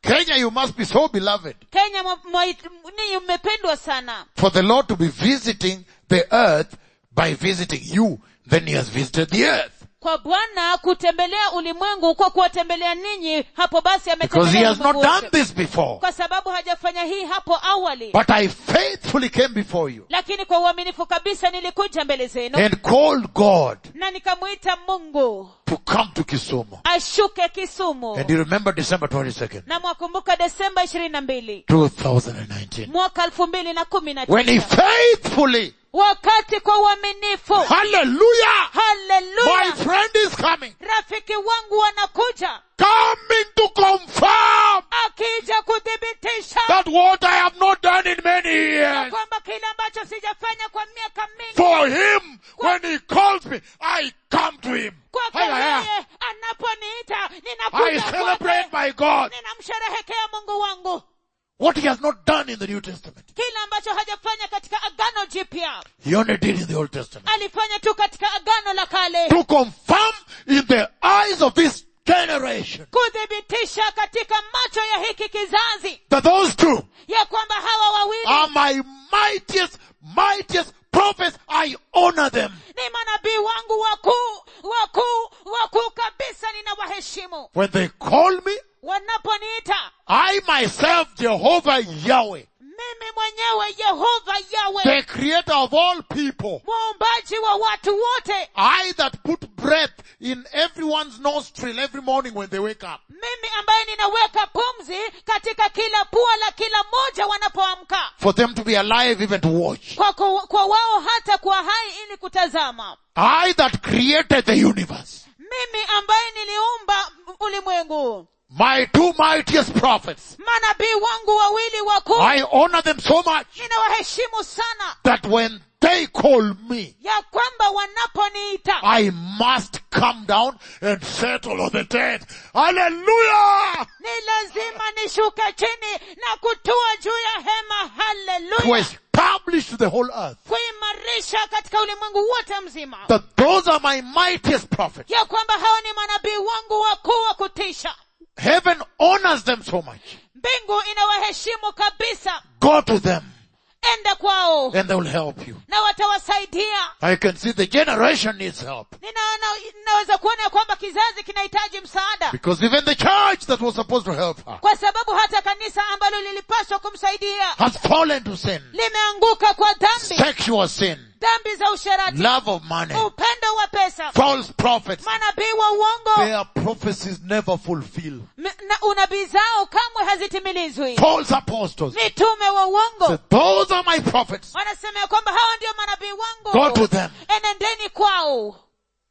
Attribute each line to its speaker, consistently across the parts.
Speaker 1: Kenya, you must be so beloved
Speaker 2: kenya mwa- mwa- ninyi mmependwa sana
Speaker 1: for the Lord to be visiting the earth by visiting you. Then he has visited the earth.
Speaker 2: kwa bwana kutembelea ulimwengu kwa kuwatembelea ninyi hapo basi
Speaker 1: Because he
Speaker 2: ametembelea
Speaker 1: has not
Speaker 2: ulimwengu
Speaker 1: done
Speaker 2: wote.
Speaker 1: this before.
Speaker 2: kwa sababu hajafanya hii hapo awali
Speaker 1: But I faithfully came before you
Speaker 2: lakini kwa uaminifu kabisa nilikuja mbele zenu
Speaker 1: and called God
Speaker 2: na nikamwita mungu
Speaker 1: to come to Kisumu.
Speaker 2: ashuke kisumu
Speaker 1: And you remember December 22nd,
Speaker 2: na mwakumbuka desemba ishirini na mbili
Speaker 1: 2019.
Speaker 2: mwaka elfu mbili na kumi na
Speaker 1: When he
Speaker 2: tisa
Speaker 1: faithfully,
Speaker 2: wakati kwa uaminifu
Speaker 1: hallelujah, my
Speaker 2: haleluya
Speaker 1: friend is coming,
Speaker 2: rafiki wangu wanakuja
Speaker 1: coming to confirm
Speaker 2: akija kuthibitisha
Speaker 1: that what I have not done in many years,
Speaker 2: kwamba kile ambacho sijafanya kwa miaka mingi
Speaker 1: for him, when he calls me, I come to him.
Speaker 2: kwake
Speaker 1: Haya, haya.
Speaker 2: yeye anaponiita
Speaker 1: I
Speaker 2: ninakuja
Speaker 1: celebrate
Speaker 2: kwake
Speaker 1: my God.
Speaker 2: ninamsherehekea mungu wangu
Speaker 1: What he has not done in the New Testament.
Speaker 2: kile ambacho hajafanya katika agano jipya
Speaker 1: He only did in the Old Testament.
Speaker 2: alifanya tu katika agano la kale
Speaker 1: To confirm in the eyes of this generation
Speaker 2: kuthibitisha katika macho ya hiki kizazi
Speaker 1: that those two
Speaker 2: ya kwamba hawa wawili
Speaker 1: are my mightiest, mightiest prophets. I honor them.
Speaker 2: ni manabii wangu wakuu wakuu wakuu kabisa ninawaheshimu
Speaker 1: When they call me,
Speaker 2: wanaponiita
Speaker 1: I myself, Jehovah Yahweh,
Speaker 2: mimi mwenyewe yehova yawe
Speaker 1: the creator of all people,
Speaker 2: muumbaji wa watu wote
Speaker 1: I that put breath in everyone's nostril every morning when they wake up.
Speaker 2: mimi ambaye ninaweka pumzi katika kila pua la kila mmoja wanapoamka
Speaker 1: For them to be alive even to watch.
Speaker 2: kwa, kwa, kwa wao hata kuwa hai ili kutazama
Speaker 1: I that created the universe.
Speaker 2: mimi ambaye niliumba ulimwengu
Speaker 1: My two mightiest prophets.
Speaker 2: manabii wangu wawili wakuu
Speaker 1: I honor them so much
Speaker 2: ninawaheshimu sana
Speaker 1: that when they call me,
Speaker 2: ya kwamba wanaponiita
Speaker 1: I must come down and settle on the tent. Hallelujah!
Speaker 2: ni lazima nishuke chini na kutua juu ya hema
Speaker 1: To
Speaker 2: haleluya
Speaker 1: establish to the whole earth
Speaker 2: kuimarisha katika ulimwengu wote mzima
Speaker 1: that those are my mightiest prophets.
Speaker 2: ya kwamba hao ni manabii wangu wakuu wa kutisha
Speaker 1: Heaven honors them so much.
Speaker 2: mbingu inawaheshimu kabisa
Speaker 1: Go to them
Speaker 2: enda kwao
Speaker 1: and they will help you.
Speaker 2: na watawasaidia
Speaker 1: I can see the generation needs help.
Speaker 2: ninaona ninaweza kuona ya kwamba kizazi kinahitaji msaada
Speaker 1: Because even the church that was supposed to help her
Speaker 2: kwa sababu hata kanisa ambalo lilipaswa kumsaidia
Speaker 1: has fallen to sin.
Speaker 2: limeanguka kwa dhambi
Speaker 1: Sexual sin,
Speaker 2: dhambi za usherati
Speaker 1: love of money,
Speaker 2: upendo wa pesa
Speaker 1: false prophets.
Speaker 2: manabii wa uongo
Speaker 1: Their prophecies never fulfill.
Speaker 2: m- na unabii zao kamwe hazitimilizwi
Speaker 1: False apostles.
Speaker 2: mitume wa
Speaker 1: So
Speaker 2: uongo
Speaker 1: those are my prophets.
Speaker 2: wanasema ya kwamba hawa ndio manabii
Speaker 1: Go to
Speaker 2: wangu
Speaker 1: them.
Speaker 2: enendeni kwao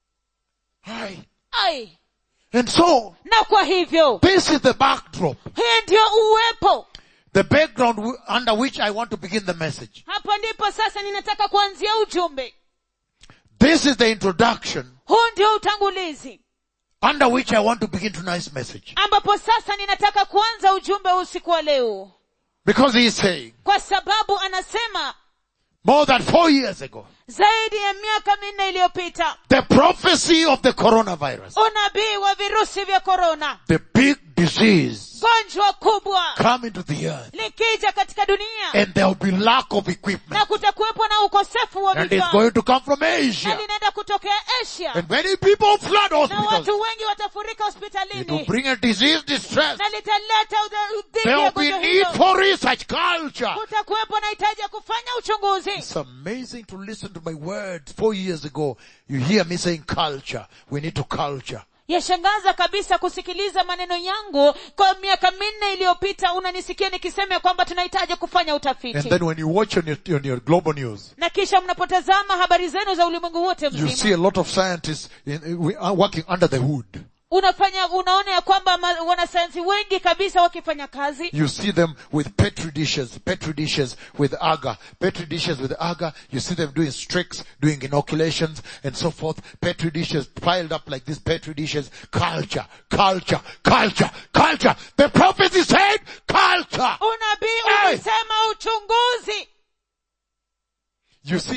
Speaker 1: Aye.
Speaker 2: ai
Speaker 1: And so,
Speaker 2: na kwa hivyo
Speaker 1: this is the backdrop,
Speaker 2: hii ndio uwepo
Speaker 1: the background w- under which I want to begin the message.
Speaker 2: hapo ndipo sasa ninataka kuanzia ujumbe
Speaker 1: This is the introduction
Speaker 2: huu ndio utangulizi
Speaker 1: under which I want to begin tonight's message.
Speaker 2: ambapo sasa ninataka kuanza ujumbe wa usiku wa leo
Speaker 1: Because he is saying,
Speaker 2: kwa sababu anasema
Speaker 1: more than four years ago,
Speaker 2: zaidi ya miaka minne iliyopita
Speaker 1: the prophecy of the coronavirus,
Speaker 2: unabii wa virusi vya korona
Speaker 1: the big disease,
Speaker 2: gonjwa kubwa
Speaker 1: come into the earth
Speaker 2: likija katika dunia
Speaker 1: and there will be lack of
Speaker 2: na
Speaker 1: equipment
Speaker 2: kutakuwepo na ukosefu wa
Speaker 1: and it's
Speaker 2: vifaa
Speaker 1: going to come from
Speaker 2: na
Speaker 1: Asia
Speaker 2: linaenda kutokea asia
Speaker 1: and many people flood
Speaker 2: na
Speaker 1: hospitals.
Speaker 2: watu wengi watafurika
Speaker 1: It will
Speaker 2: hospitalini
Speaker 1: bring a disease distress.
Speaker 2: na litaleta udha- dhiki
Speaker 1: There
Speaker 2: ya
Speaker 1: will be
Speaker 2: gonjwa
Speaker 1: need
Speaker 2: hilo
Speaker 1: for research culture.
Speaker 2: kutakuwepo na hitaji ya kufanya uchunguzi
Speaker 1: It's amazing to listen to my words. Four years ago, you hear me saying culture. We need to culture.
Speaker 2: yashangaza kabisa kusikiliza maneno yangu kwa miaka minne iliyopita unanisikia nikisema ya kwamba tunahitaji kufanya
Speaker 1: And
Speaker 2: utafiti
Speaker 1: then when you watch on your, on your global news,
Speaker 2: na kisha mnapotazama habari zenu za ulimwengu wote
Speaker 1: you see
Speaker 2: mzima
Speaker 1: a lot of scientists in, we are working under the hood.
Speaker 2: unafanya unaona ya kwamba ma- wanasayansi wengi kabisa wakifanya kazi
Speaker 1: You see them with petri dishes, petri dishes with agar, petri dishes with agar. You see them doing streaks, doing inoculations and so forth. Petri dishes piled up like this, petri dishes. Culture, culture, culture, culture. The prophecy said unabii
Speaker 2: unabii
Speaker 1: Hey!
Speaker 2: ulisema uchunguzi
Speaker 1: You see petri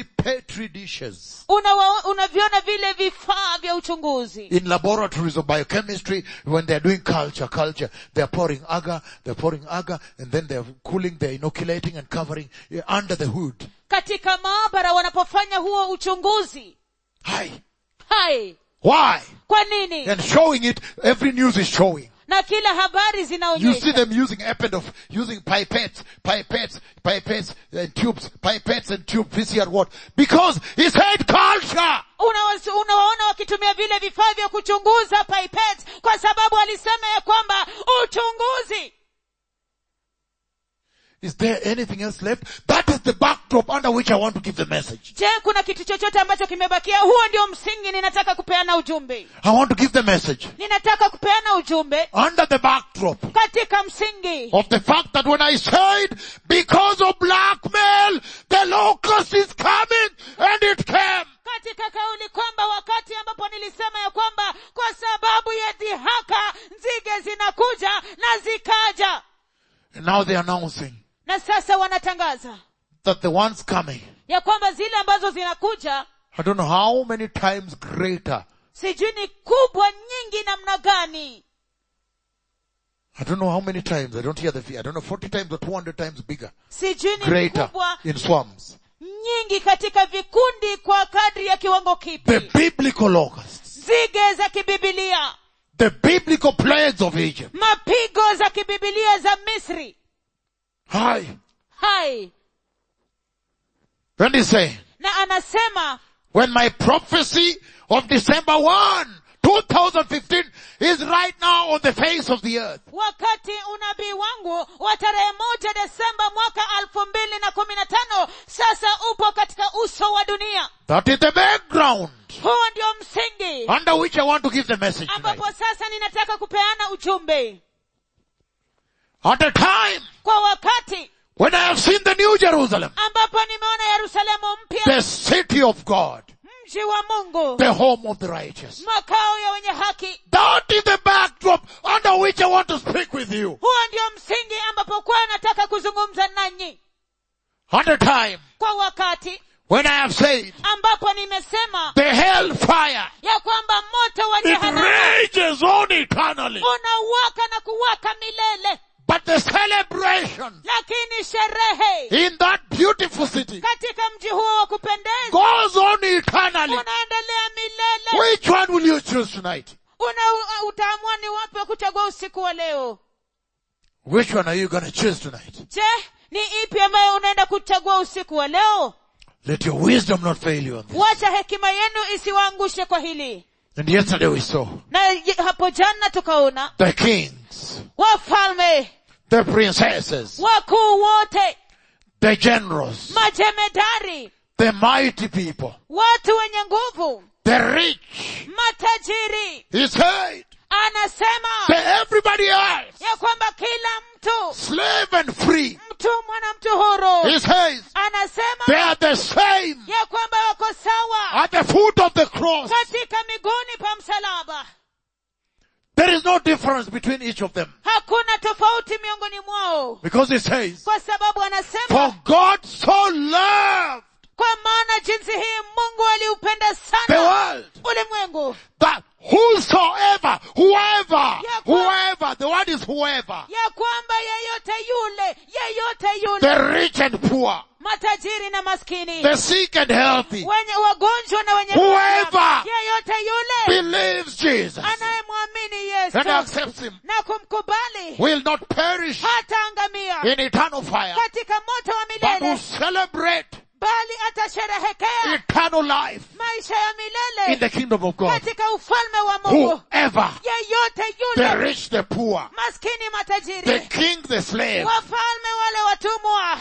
Speaker 1: petri dishes
Speaker 2: Unawa- unaviona vile vifaa vya uchunguzi
Speaker 1: in laboratories of biochemistry when they're doing culture, culture, they're pouring agar, they're pouring agar, and then they're cooling, they're inoculating and covering eh, under the hood.
Speaker 2: katika maabara wanapofanya huo uchunguzi
Speaker 1: Hi.
Speaker 2: hai
Speaker 1: Why?
Speaker 2: kwa nini
Speaker 1: And showing it, every news is showing.
Speaker 2: na kila habari
Speaker 1: You see
Speaker 2: zinaonyesha
Speaker 1: them using epidof, using pipettes, pipettes, pipettes and tubes, pipettes and tube PCR what? Because he said culture!
Speaker 2: Unawas- unawaona wakitumia vile vifaa vya kuchunguza pipette kwa sababu alisema ya kwamba uchunguzi
Speaker 1: Is there anything else left? That is the backdrop under which I want to give the message.
Speaker 2: je kuna kitu chochote ambacho kimebakia huo ndio msingi ninataka kupeana ujumbe
Speaker 1: I want to give the message
Speaker 2: ninataka kupeana ujumbe
Speaker 1: under the backdrop
Speaker 2: katika msingi
Speaker 1: of the fact that when I said because of blackmail, the locust is coming and it came.
Speaker 2: katika kauli kwamba wakati ambapo nilisema ya kwamba kwa sababu ya dhihaka nzige zinakuja na zikaja
Speaker 1: And now they're announcing
Speaker 2: na sasa wanatangaza
Speaker 1: that the ones coming,
Speaker 2: ya kwamba zile ambazo zinakuja
Speaker 1: I don't know how many times greater.
Speaker 2: sijui ni kubwa nyingi namna gani
Speaker 1: I don't know how many times. I don't hear the fee. I don't know 40 times or 200 times bigger.
Speaker 2: sijui ni
Speaker 1: Greater
Speaker 2: kubwa
Speaker 1: in swarms.
Speaker 2: nyingi katika vikundi kwa kadri ya kiwango
Speaker 1: The
Speaker 2: kipi
Speaker 1: biblical locusts.
Speaker 2: zige za kibibilia
Speaker 1: The biblical plagues of Egypt.
Speaker 2: mapigo za kibibilia za misri
Speaker 1: Hi.
Speaker 2: hai
Speaker 1: And he's saying,
Speaker 2: na anasema
Speaker 1: when my prophecy of December 1, 2015 is right now on the face of the earth.
Speaker 2: wakati unabii wangu wa tarehe moja desemba mwaka elfu mbili na kumi na tano sasa upo katika uso wa dunia
Speaker 1: That is the background
Speaker 2: huo ndio msingi
Speaker 1: under which I want to give the message tonight.
Speaker 2: ambapo sasa ninataka kupeana ujumbe
Speaker 1: At a time
Speaker 2: kwa wakati
Speaker 1: when I have seen the new Jerusalem,
Speaker 2: ambapo nimeona yerusalemu mpya
Speaker 1: the city of God,
Speaker 2: mji wa mungu
Speaker 1: the home of the righteous.
Speaker 2: makao ya wenye haki
Speaker 1: That is the backdrop under which I want to speak with you.
Speaker 2: huo ndio msingi ambapo kwa nataka kuzungumza nanyi
Speaker 1: At a time
Speaker 2: kwa wakati
Speaker 1: when I have said
Speaker 2: ambapo nimesema
Speaker 1: the hellfire,
Speaker 2: ya kwamba moto wa
Speaker 1: it
Speaker 2: jehanamu
Speaker 1: rages on eternally.
Speaker 2: unawaka na kuwaka milele
Speaker 1: But the celebration
Speaker 2: lakini sherehe
Speaker 1: in that beautiful city
Speaker 2: katika mji huo wa kupendeza
Speaker 1: goes on eternally.
Speaker 2: unaendelea milele
Speaker 1: Which one will you choose tonight?
Speaker 2: una utaamua ni wapi wa kuchagua usiku wa leo
Speaker 1: Which one are you going to choose tonight?
Speaker 2: je ni ipi ambayo unaenda kuchagua usiku wa leo
Speaker 1: Let your wisdom not fail you on this.
Speaker 2: wacha hekima yenu isiwaangushe kwa hili
Speaker 1: And yesterday we saw
Speaker 2: na ye- hapo jana tukaona
Speaker 1: the kings,
Speaker 2: wafalme
Speaker 1: the princesses,
Speaker 2: wakuu wote
Speaker 1: the generals,
Speaker 2: majemedari
Speaker 1: the mighty people,
Speaker 2: watu wenye nguvu
Speaker 1: the rich.
Speaker 2: matajiri
Speaker 1: He said
Speaker 2: anasema
Speaker 1: to everybody else,
Speaker 2: ya kwamba kila mtu
Speaker 1: slave and free.
Speaker 2: mtumwa na mtu huru
Speaker 1: He says
Speaker 2: anasema
Speaker 1: they are the same
Speaker 2: ya kwamba wako sawa
Speaker 1: at the foot of the cross.
Speaker 2: katika miguuni pa msalaba
Speaker 1: There is no difference between each of them.
Speaker 2: hakuna tofauti miongoni mwao
Speaker 1: Because he says,
Speaker 2: kwa sababu anasema
Speaker 1: for God so loved
Speaker 2: kwa maana jinsi hii mungu aliupenda
Speaker 1: the
Speaker 2: sana
Speaker 1: world
Speaker 2: ulimwengu
Speaker 1: that whosoever, whoever,
Speaker 2: Yeah, but-
Speaker 1: whoever, the word is whoever,
Speaker 2: ya kwamba yeyote yule yeyote yule
Speaker 1: the rich and poor,
Speaker 2: matajiri na maskini
Speaker 1: the sick and healthy,
Speaker 2: wenye wagonjwa na wenye
Speaker 1: Whoever
Speaker 2: afya, yeyote yule
Speaker 1: believes Jesus
Speaker 2: anayemwamini
Speaker 1: and
Speaker 2: yesu
Speaker 1: accepts him
Speaker 2: na kumkubali
Speaker 1: will not perish
Speaker 2: hataangamia
Speaker 1: in eternal fire,
Speaker 2: katika moto wa
Speaker 1: but will
Speaker 2: milele
Speaker 1: celebrate
Speaker 2: bali atasherehekea
Speaker 1: eternal life
Speaker 2: maisha ya
Speaker 1: in
Speaker 2: milele
Speaker 1: the kingdom of God.
Speaker 2: katika ufalme wa mungu
Speaker 1: Whoever,
Speaker 2: yeyote
Speaker 1: the
Speaker 2: yule
Speaker 1: rich, the poor,
Speaker 2: maskini
Speaker 1: the
Speaker 2: matajiri
Speaker 1: king, the slave,
Speaker 2: wafalme wale watumwa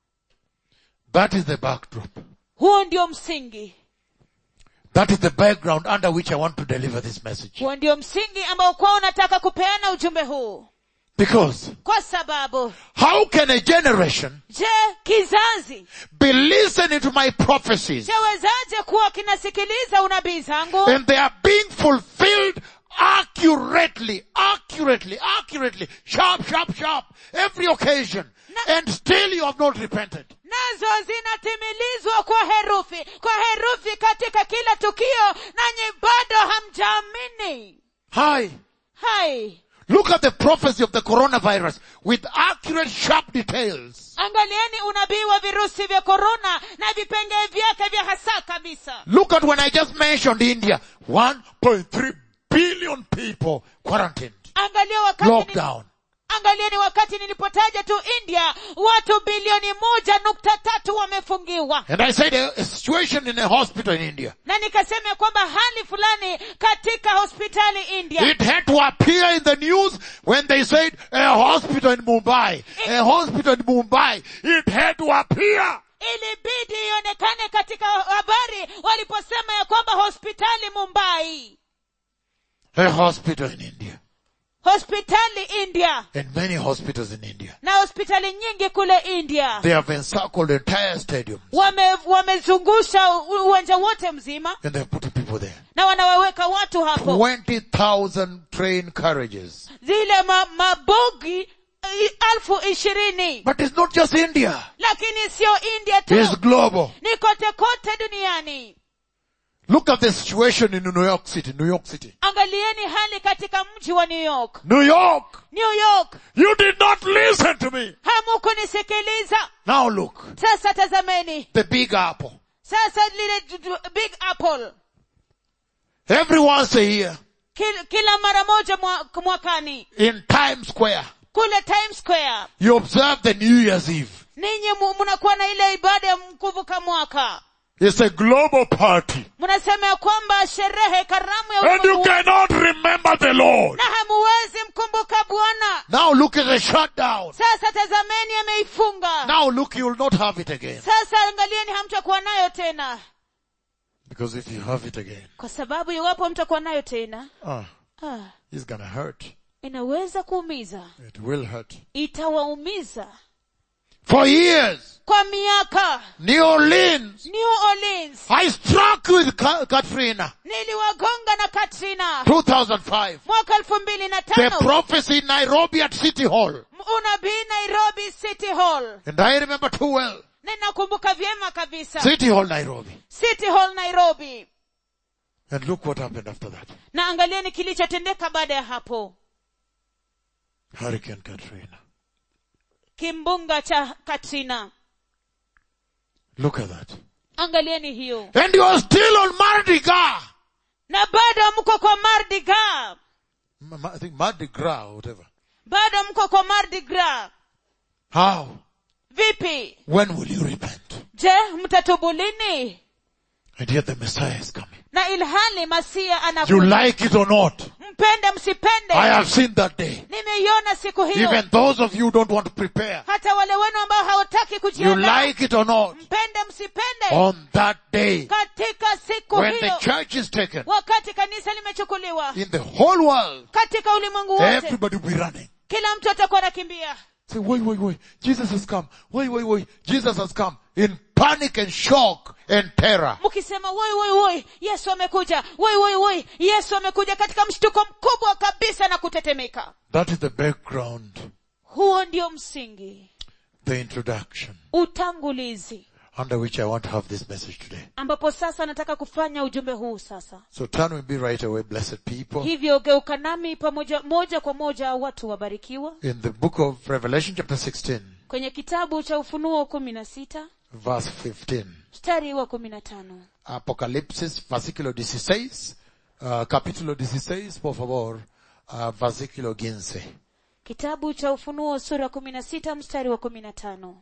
Speaker 1: that is the backdrop.
Speaker 2: huo ndio msingi
Speaker 1: That is the background under which I want to deliver this message.
Speaker 2: huo ndio msingi ambao kwa unataka kupeana ujumbe huu
Speaker 1: Because
Speaker 2: kwa sababu
Speaker 1: how can a generation
Speaker 2: je kizazi
Speaker 1: be listening to my prophecies
Speaker 2: chawezaje kuwa kinasikiliza unabii zangu
Speaker 1: and they are being fulfilled accurately, accurately, accurately, sharp, sharp, sharp, every occasion,
Speaker 2: Na-
Speaker 1: and still you have not repented?
Speaker 2: nazo zinatimilizwa kwa herufi kwa herufi katika kila tukio nanyi bado hamjaamini
Speaker 1: Hi.
Speaker 2: hai
Speaker 1: Look at the prophecy of the coronavirus with accurate, sharp details.
Speaker 2: angalieni unabii wa virusi vya korona na vipengee vyake vya hasa kabisa
Speaker 1: Look at when I just mentioned India. 1.3 billion people quarantined.
Speaker 2: angalia wakati ni,
Speaker 1: Lockdown.
Speaker 2: angalieni wakati nilipotaja tu india watu bilioni moja nukta tatu wamefungiwa
Speaker 1: And I said a, a situation in a hospital in India.
Speaker 2: na nikasema kwamba hali fulani katika hospitali india
Speaker 1: It had to appear in the news when they said a hospital in Mumbai. A hospital in Mumbai. It had to appear.
Speaker 2: ilibidi ionekane katika habari waliposema ya kwamba hospitali mumbai
Speaker 1: A hospital in India.
Speaker 2: hospitali india
Speaker 1: And many hospitals in India.
Speaker 2: na hospitali nyingi kule india
Speaker 1: They have encircled entire stadiums.
Speaker 2: wame wamezungusha u- uwanja wote mzima
Speaker 1: And they're putting people there.
Speaker 2: na wanawaweka watu hapo
Speaker 1: 20,000 train carriages.
Speaker 2: zile ma, mabogi i- elfu ishirini
Speaker 1: But it's not just India.
Speaker 2: lakini sio india tu
Speaker 1: It's global.
Speaker 2: ni kote kote duniani
Speaker 1: Look at the situation in New York City, New York City.
Speaker 2: angalieni hali katika mji wa new york
Speaker 1: New York!
Speaker 2: new york
Speaker 1: You did not listen to me!
Speaker 2: hamukunisikiliza
Speaker 1: Now look,
Speaker 2: sasa tazameni
Speaker 1: the big apple.
Speaker 2: sasa lile d- d- big apple
Speaker 1: Every once a year,
Speaker 2: kila, kila mara moja mwa, mwakani
Speaker 1: in Times Square,
Speaker 2: kule times square
Speaker 1: you observe the New Year's Eve.
Speaker 2: ninyi mu- mnakuwa na ile ibada ya kuvuka mwaka
Speaker 1: It's a global party.
Speaker 2: mnasema ya kwamba sherehe karamu ya
Speaker 1: And you
Speaker 2: ulimwengu
Speaker 1: cannot remember the Lord.
Speaker 2: na hamuwezi mkumbuka bwana
Speaker 1: Now look at the shutdown.
Speaker 2: sasa tazameni ameifunga
Speaker 1: Now look, you will not have it again.
Speaker 2: sasa angalieni hamtakuwa nayo tena
Speaker 1: Because if you have it again,
Speaker 2: kwa sababu iwapo mtakuwa nayo tena
Speaker 1: ah,
Speaker 2: ah,
Speaker 1: it's gonna hurt.
Speaker 2: inaweza kuumiza
Speaker 1: It will hurt.
Speaker 2: itawaumiza
Speaker 1: For years,
Speaker 2: kwa miaka
Speaker 1: New Orleans,
Speaker 2: new orleans
Speaker 1: I struck with Ka- Katrina,
Speaker 2: niliwagonga na katrina
Speaker 1: 2005.
Speaker 2: mwaka elfu mbili na
Speaker 1: The
Speaker 2: tano
Speaker 1: prophecy in Nairobi at City Hall.
Speaker 2: unabii nairobi city hall
Speaker 1: And I remember too well.
Speaker 2: ninakumbuka vyema kabisa
Speaker 1: City Hall, Nairobi.
Speaker 2: city hall nairobi
Speaker 1: And look what happened after that.
Speaker 2: na angalieni kilichotendeka baada ya hapo
Speaker 1: Hurricane Katrina.
Speaker 2: kimbunga cha katrina
Speaker 1: Look at that.
Speaker 2: angalieni hiyo
Speaker 1: And you are still on Mardi Gras.
Speaker 2: na bado mko kwa mardi gras
Speaker 1: M- I think Mardi Gras or whatever.
Speaker 2: bado mko kwa mardi gras
Speaker 1: How?
Speaker 2: vipi
Speaker 1: When will you repent?
Speaker 2: je mtatubu lini
Speaker 1: And yet the Messiah is coming.
Speaker 2: na ilhali masia
Speaker 1: You
Speaker 2: anakuja
Speaker 1: like it or not.
Speaker 2: mpende msipende
Speaker 1: I have seen that day.
Speaker 2: nimeiona siku hiyo
Speaker 1: Even those of you who don't want to prepare.
Speaker 2: hata wale wenu ambao hawataki
Speaker 1: You
Speaker 2: kujiandaa
Speaker 1: like it or not.
Speaker 2: mpende msipende
Speaker 1: On that day,
Speaker 2: katika siku
Speaker 1: when the
Speaker 2: hiyo
Speaker 1: church is taken,
Speaker 2: wakati kanisa limechukuliwa
Speaker 1: in the whole world,
Speaker 2: katika ulimwengu wote
Speaker 1: everybody will be running.
Speaker 2: kila mtu atakuwa anakimbia
Speaker 1: Say, wait, wait, wait. Jesus has come. Wait, wait, wait. Jesus has come. In panic and shock and terror.
Speaker 2: mkisema woi woi woi yesu amekuja woi woi woi yesu amekuja katika mshtuko mkubwa kabisa na kutetemeka
Speaker 1: That is the background,
Speaker 2: huo ndio msingi
Speaker 1: the introduction,
Speaker 2: utangulizi
Speaker 1: under which I want to have this message today.
Speaker 2: ambapo sasa nataka kufanya ujumbe huu sasa
Speaker 1: So turn with me right away, blessed people,
Speaker 2: hivyo geuka nami pamoja moja kwa moja watu wabarikiwa
Speaker 1: in the book of Revelation chapter 16,
Speaker 2: kwenye kitabu cha ufunuo kumi na sita
Speaker 1: verse 15.
Speaker 2: mstari wa kumi na tano
Speaker 1: Apocalipsis, versículo 16, uh, capítulo 16, por favor, uh, versículo 15.
Speaker 2: kitabu cha ufunuo sura kumi na sita mstari wa kumi na tano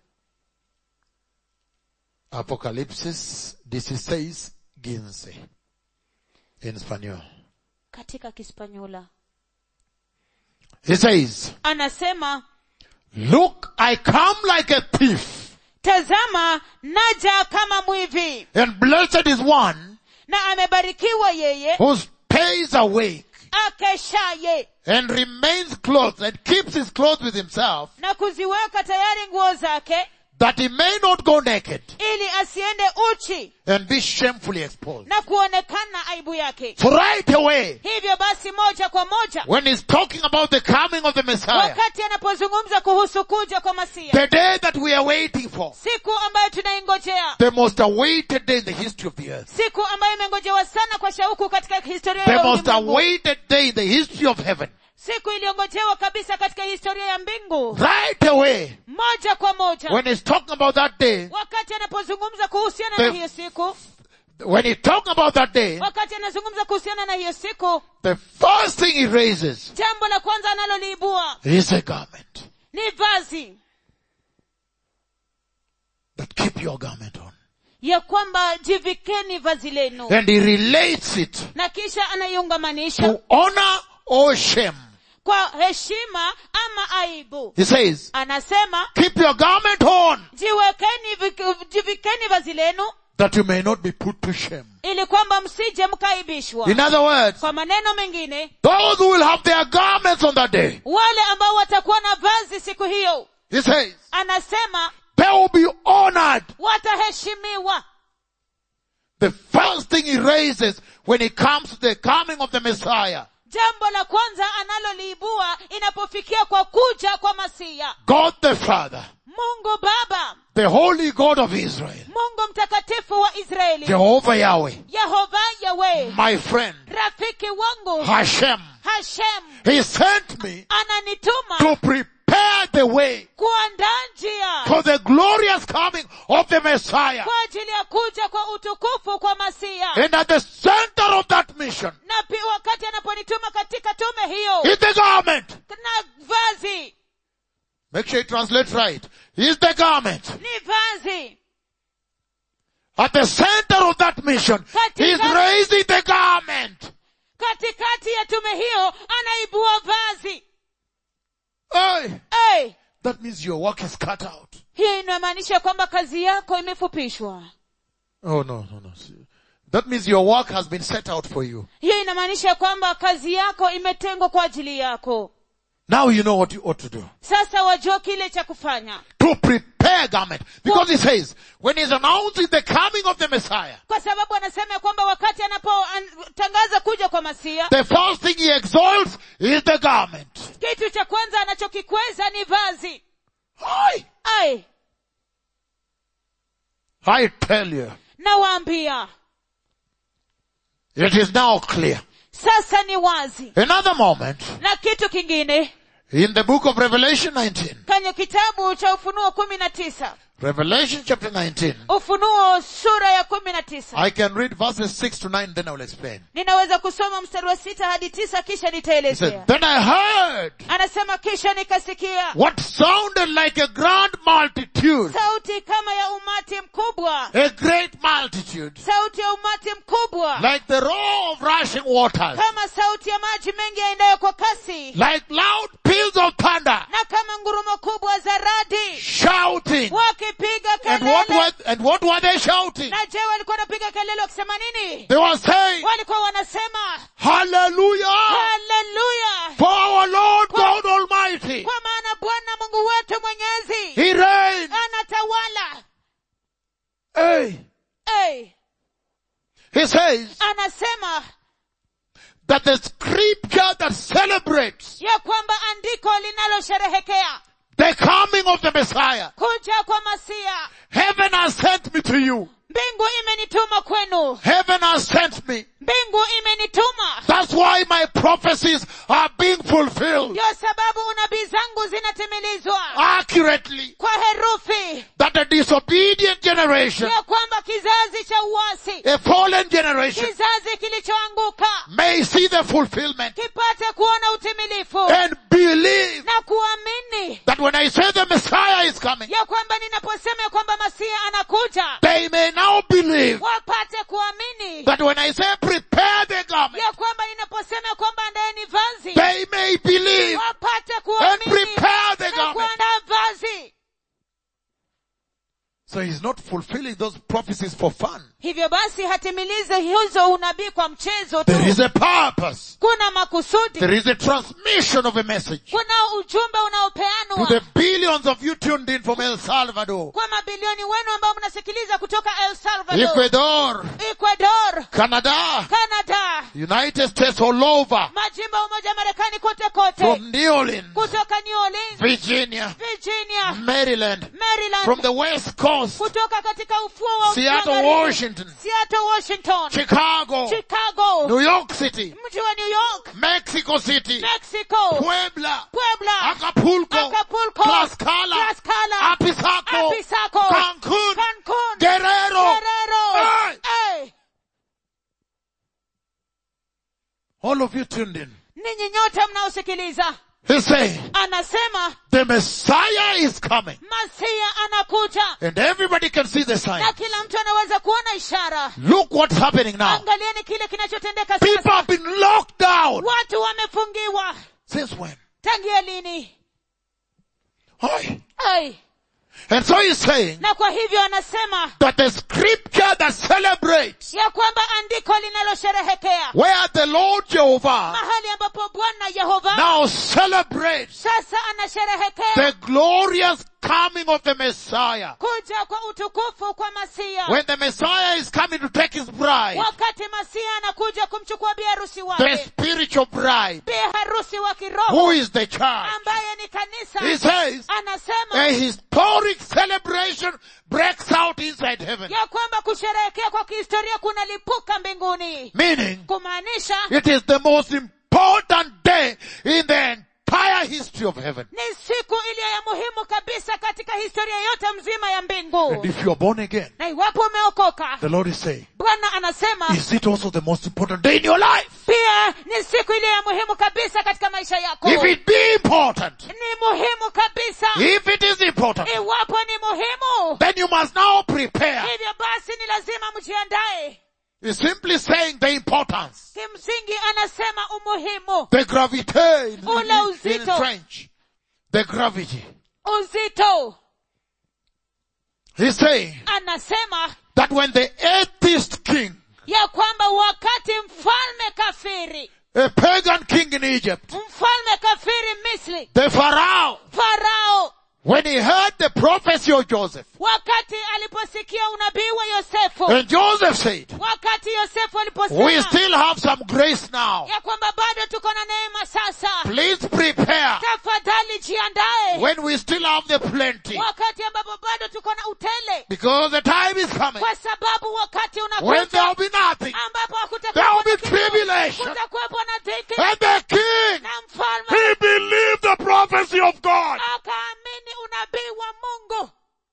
Speaker 1: Apocalipsis 16, 15. In español.
Speaker 2: katika kispanyola
Speaker 1: He says,
Speaker 2: anasema
Speaker 1: Look, I come like a thief,
Speaker 2: tazama naja kama mwivi
Speaker 1: and blessed is one
Speaker 2: na amebarikiwa yeye
Speaker 1: who stays awake
Speaker 2: akeshaye
Speaker 1: and remains clothed and keeps his clothes with himself,
Speaker 2: na kuziweka tayari nguo zake
Speaker 1: that he may not go naked
Speaker 2: ili asiende uchi
Speaker 1: and be shamefully exposed.
Speaker 2: na kuonekana aibu yake
Speaker 1: So right away,
Speaker 2: hivyo basi moja kwa moja
Speaker 1: when he's talking about the coming of the Messiah,
Speaker 2: wakati anapozungumza kuhusu kuja kwa masia
Speaker 1: the day that we are waiting for,
Speaker 2: siku ambayo tunaingojea
Speaker 1: the most awaited day in the history of the earth,
Speaker 2: siku ambayo imengojewa sana kwa shauku katika historia
Speaker 1: the
Speaker 2: ya
Speaker 1: most
Speaker 2: ulimwengu
Speaker 1: awaited day in the history of heaven,
Speaker 2: siku iliyongojewa kabisa katika historia ya mbingu
Speaker 1: right away,
Speaker 2: moja kwa moja
Speaker 1: when he's talking about that day,
Speaker 2: wakati anapozungumza kuhusiana
Speaker 1: The-
Speaker 2: na hiyo siku
Speaker 1: when he's talking about that day,
Speaker 2: wakati anazungumza kuhusiana na hiyo siku
Speaker 1: the first thing he raises
Speaker 2: jambo la kwanza analoliibua
Speaker 1: is a garment.
Speaker 2: ni vazi
Speaker 1: But keep your garment on.
Speaker 2: ya kwamba jivikeni vazi lenu
Speaker 1: And he relates it
Speaker 2: na kisha anaiungamanisha
Speaker 1: to honor or shame.
Speaker 2: kwa heshima ama aibu
Speaker 1: He says,
Speaker 2: anasema
Speaker 1: keep your garment on
Speaker 2: jiwekeni vik- jivikeni vazi lenu
Speaker 1: that you may not be put to shame.
Speaker 2: ili kwamba msije mkaibishwa
Speaker 1: In other words,
Speaker 2: kwa maneno mengine
Speaker 1: those who will have their garments on that day,
Speaker 2: wale ambao watakuwa na vazi siku hiyo
Speaker 1: he says,
Speaker 2: anasema
Speaker 1: they will be honored.
Speaker 2: wataheshimiwa
Speaker 1: The first thing he raises when it comes to the coming of the Messiah,
Speaker 2: jambo la kwanza analoliibua inapofikia kwa kuja kwa masia
Speaker 1: God the Father,
Speaker 2: mungu baba
Speaker 1: the holy God of Israel,
Speaker 2: mungu mtakatifu wa israeli
Speaker 1: Jehovah Yahweh,
Speaker 2: yehova yawe
Speaker 1: my friend,
Speaker 2: rafiki wangu
Speaker 1: Hashem,
Speaker 2: hashem
Speaker 1: he sent me
Speaker 2: ananituma
Speaker 1: to prepare the way
Speaker 2: kuandaa njia
Speaker 1: for the glorious coming of the Messiah.
Speaker 2: kwa ajili ya kuja kwa utukufu kwa masia
Speaker 1: And at the center of that mission
Speaker 2: na pia wakati anaponituma katika tume hiyo
Speaker 1: is the garment.
Speaker 2: na vazi
Speaker 1: Make sure you translate right. Is the garment.
Speaker 2: ni vazi
Speaker 1: At the center of that mission, he's raising the garment.
Speaker 2: katikati ya tume hiyo anaibua vazi
Speaker 1: Hey,
Speaker 2: hey,
Speaker 1: that means your work is cut out.
Speaker 2: hii inamaanisha kwamba kazi yako imefupishwa
Speaker 1: Oh no, no, no. That means your work has been set out for you.
Speaker 2: hiyo inamaanisha kwamba kazi yako imetengwa kwa ajili yako
Speaker 1: Now you know what you ought to do.
Speaker 2: sasa wajua kile cha kufanya
Speaker 1: To prepare garment. Because he says, when he's announcing the coming of the Messiah,
Speaker 2: kwa sababu anasema ya kwamba wakati anapotangaza kuja kwa masia
Speaker 1: the first thing he exalts is the garment.
Speaker 2: kitu cha kwanza anachokikweza ni vazi
Speaker 1: Hi!
Speaker 2: ai
Speaker 1: I tell you,
Speaker 2: nawaambia
Speaker 1: it is now clear.
Speaker 2: sasa ni wazi
Speaker 1: Another moment,
Speaker 2: na kitu kingine
Speaker 1: in the book of Revelation 19,
Speaker 2: kwenye kitabu cha ufunuo kumi na tisa
Speaker 1: Revelation chapter 19,
Speaker 2: ufunuo sura ya kumi na tisa
Speaker 1: I can read verses 6 to 9, then I will explain.
Speaker 2: ninaweza kusoma mstari wa sita hadi tisa kisha
Speaker 1: He
Speaker 2: nitaelezea
Speaker 1: said, then I heard
Speaker 2: anasema kisha nikasikia
Speaker 1: what sounded like a grand multitude,
Speaker 2: sauti kama ya umati mkubwa
Speaker 1: a great multitude,
Speaker 2: sauti ya umati mkubwa
Speaker 1: like the roar of rushing waters,
Speaker 2: kama sauti ya maji mengi yaendayo kwa kasi
Speaker 1: like loud peals of thunder,
Speaker 2: na kama ngurumo kubwa za radi
Speaker 1: shouting.
Speaker 2: wakipiga
Speaker 1: And what
Speaker 2: kelele
Speaker 1: were, and what were they shouting?
Speaker 2: na je walikuwa wanapiga kelele wakisema nini
Speaker 1: They were saying,
Speaker 2: walikuwa wanasema
Speaker 1: Hallelujah!
Speaker 2: haleluya
Speaker 1: For our Lord God Almighty,
Speaker 2: kwa maana bwana mungu wetu mwenyezi
Speaker 1: He reigns.
Speaker 2: anatawala
Speaker 1: Hey.
Speaker 2: hey,
Speaker 1: He says
Speaker 2: anasema
Speaker 1: that the scripture that celebrates
Speaker 2: ya kwamba andiko linalosherehekea
Speaker 1: the coming of the Messiah,
Speaker 2: kuja kwa masia
Speaker 1: heaven has sent me to you.
Speaker 2: mbingu imenituma kwenu
Speaker 1: Heaven has sent me.
Speaker 2: mbingu imenituma
Speaker 1: That's why my prophecies are being fulfilled
Speaker 2: ndio sababu unabii zangu zinatimilizwa
Speaker 1: accurately.
Speaker 2: kwa herufi
Speaker 1: That a disobedient generation,
Speaker 2: ya kwamba kizazi cha uasi
Speaker 1: a fallen generation,
Speaker 2: kizazi kilichoanguka
Speaker 1: may see the fulfillment
Speaker 2: kipate kuona utimilifu
Speaker 1: and believe
Speaker 2: na kuamini
Speaker 1: that when I say the Messiah is coming,
Speaker 2: ya kwamba ninaposema ya kwamba masia anakuja
Speaker 1: they may now believe
Speaker 2: wapate kuamini
Speaker 1: that when I say prepare the garment,
Speaker 2: ya kwamba ninaposema ya kwamba andaeni vazi
Speaker 1: they may believe
Speaker 2: wapate
Speaker 1: and
Speaker 2: kuamini
Speaker 1: prepare the
Speaker 2: na
Speaker 1: garment.
Speaker 2: kuandaa vazi
Speaker 1: So he's not fulfilling those prophecies for fun.
Speaker 2: hivyo basi hatimilize hizo unabii kwa mchezo tu
Speaker 1: There is a purpose.
Speaker 2: kuna makusudi
Speaker 1: There is a transmission of a message
Speaker 2: kuna ujumbe
Speaker 1: to
Speaker 2: unaopeanwa
Speaker 1: the billions millions of you tuned in from El Salvador,
Speaker 2: kwa mabilioni wenu ambao mnasikiliza kutoka el salvador
Speaker 1: Ecuador,
Speaker 2: ecuador
Speaker 1: Canada,
Speaker 2: canada
Speaker 1: United States all over,
Speaker 2: majimbo ya umoja wa marekani kote kote
Speaker 1: from New Orleans,
Speaker 2: kutoka new orleans
Speaker 1: Virginia,
Speaker 2: virginia
Speaker 1: Maryland,
Speaker 2: maryland
Speaker 1: from the West Coast,
Speaker 2: kutoka katika ufuo wa
Speaker 1: Seattle,
Speaker 2: magharibi,
Speaker 1: Washington,
Speaker 2: seattle washington
Speaker 1: Chicago,
Speaker 2: chicago
Speaker 1: New York City,
Speaker 2: mji wa new york
Speaker 1: Mexico City,
Speaker 2: mexico
Speaker 1: Puebla,
Speaker 2: puebla
Speaker 1: Acapulco,
Speaker 2: Acapulco,
Speaker 1: Tlaxcala,
Speaker 2: Tlaxcala,
Speaker 1: Apizaco,
Speaker 2: Apizaco,
Speaker 1: Cancun,
Speaker 2: Cancun,
Speaker 1: Guerrero,
Speaker 2: Guerrero.
Speaker 1: Hey!
Speaker 2: Hey,
Speaker 1: all of you tuned in.
Speaker 2: ninyi nyote mnaosikiliza
Speaker 1: He's saying,
Speaker 2: anasema
Speaker 1: the Messiah is coming.
Speaker 2: masia anakuja
Speaker 1: And everybody can see the sign.
Speaker 2: na kila mtu anaweza kuona ishara
Speaker 1: Look what's happening now.
Speaker 2: angalieni kile kinachotendeka
Speaker 1: People
Speaker 2: sasa
Speaker 1: have been locked down.
Speaker 2: watu wamefungiwa
Speaker 1: Since when?
Speaker 2: tangia lini
Speaker 1: Oi.
Speaker 2: Ai.
Speaker 1: And so he's saying
Speaker 2: na kwa hivyo anasema
Speaker 1: that the scripture that celebrates
Speaker 2: ya kwamba andiko linalosherehekea
Speaker 1: where the Lord Jehovah
Speaker 2: mahali ambapo bwana yehova
Speaker 1: now celebrates
Speaker 2: sasa anasherehekea
Speaker 1: the glorious coming of the Messiah.
Speaker 2: kuja kwa utukufu kwa masia
Speaker 1: When the Messiah is coming to take his bride,
Speaker 2: wakati masia anakuja kumchukua bi harusi
Speaker 1: the
Speaker 2: wake
Speaker 1: spiritual bride,
Speaker 2: bi harusi wa
Speaker 1: who
Speaker 2: kiroho
Speaker 1: is the church,
Speaker 2: ambaye ni kanisa
Speaker 1: he says,
Speaker 2: anasema
Speaker 1: a historic celebration breaks out inside heaven.
Speaker 2: ya kwamba kusherehekea kwa kihistoria kunalipuka mbinguni
Speaker 1: Meaning,
Speaker 2: kumaanisha
Speaker 1: it is the most important day in the entire history of heaven.
Speaker 2: ni siku iliyo ya muhimu kabisa katika historia yote mzima ya mbingu
Speaker 1: And if you are born again,
Speaker 2: na iwapo umeokoka
Speaker 1: the Lord is saying,
Speaker 2: bwana anasema
Speaker 1: is it also the most important day in your life?
Speaker 2: pia ni siku iliyo ya muhimu kabisa katika maisha yako
Speaker 1: If it be important,
Speaker 2: ni muhimu kabisa
Speaker 1: if it is important,
Speaker 2: iwapo ni muhimu
Speaker 1: then you must now prepare.
Speaker 2: hivyo basi ni lazima mjiandae
Speaker 1: He's simply saying the importance,
Speaker 2: kimsingi anasema umuhimu
Speaker 1: the gravity in,
Speaker 2: Ule
Speaker 1: in, in
Speaker 2: uzito.
Speaker 1: French, the gravity.
Speaker 2: uzito
Speaker 1: He's saying
Speaker 2: anasema
Speaker 1: that when the atheist king,
Speaker 2: ya kwamba wakati mfalme kafiri
Speaker 1: a pagan king in Egypt,
Speaker 2: mfalme kafiri misri
Speaker 1: the Pharaoh,
Speaker 2: farao
Speaker 1: when he heard the prophecy of Joseph,
Speaker 2: wakati aliposikia unabii wa yosefu
Speaker 1: and Joseph said,
Speaker 2: wakati yosefu
Speaker 1: we
Speaker 2: aliposema
Speaker 1: still have some grace now.
Speaker 2: ya kwamba bado tuko na neema sasa
Speaker 1: Please prepare
Speaker 2: tafadhali jiandae
Speaker 1: when we still have the plenty.
Speaker 2: wakati ambapo bado tuko na utele
Speaker 1: Because the time is coming
Speaker 2: kwa sababu wakati
Speaker 1: when there
Speaker 2: unakuja
Speaker 1: will be nothing.
Speaker 2: ambapo
Speaker 1: There will
Speaker 2: hakutakuwepo
Speaker 1: be
Speaker 2: na kilio,
Speaker 1: tribulation.
Speaker 2: kutakuwepo na dhiki
Speaker 1: And the king,
Speaker 2: na mfalme
Speaker 1: he believed the prophecy of God.
Speaker 2: akaamini unabii wa mungu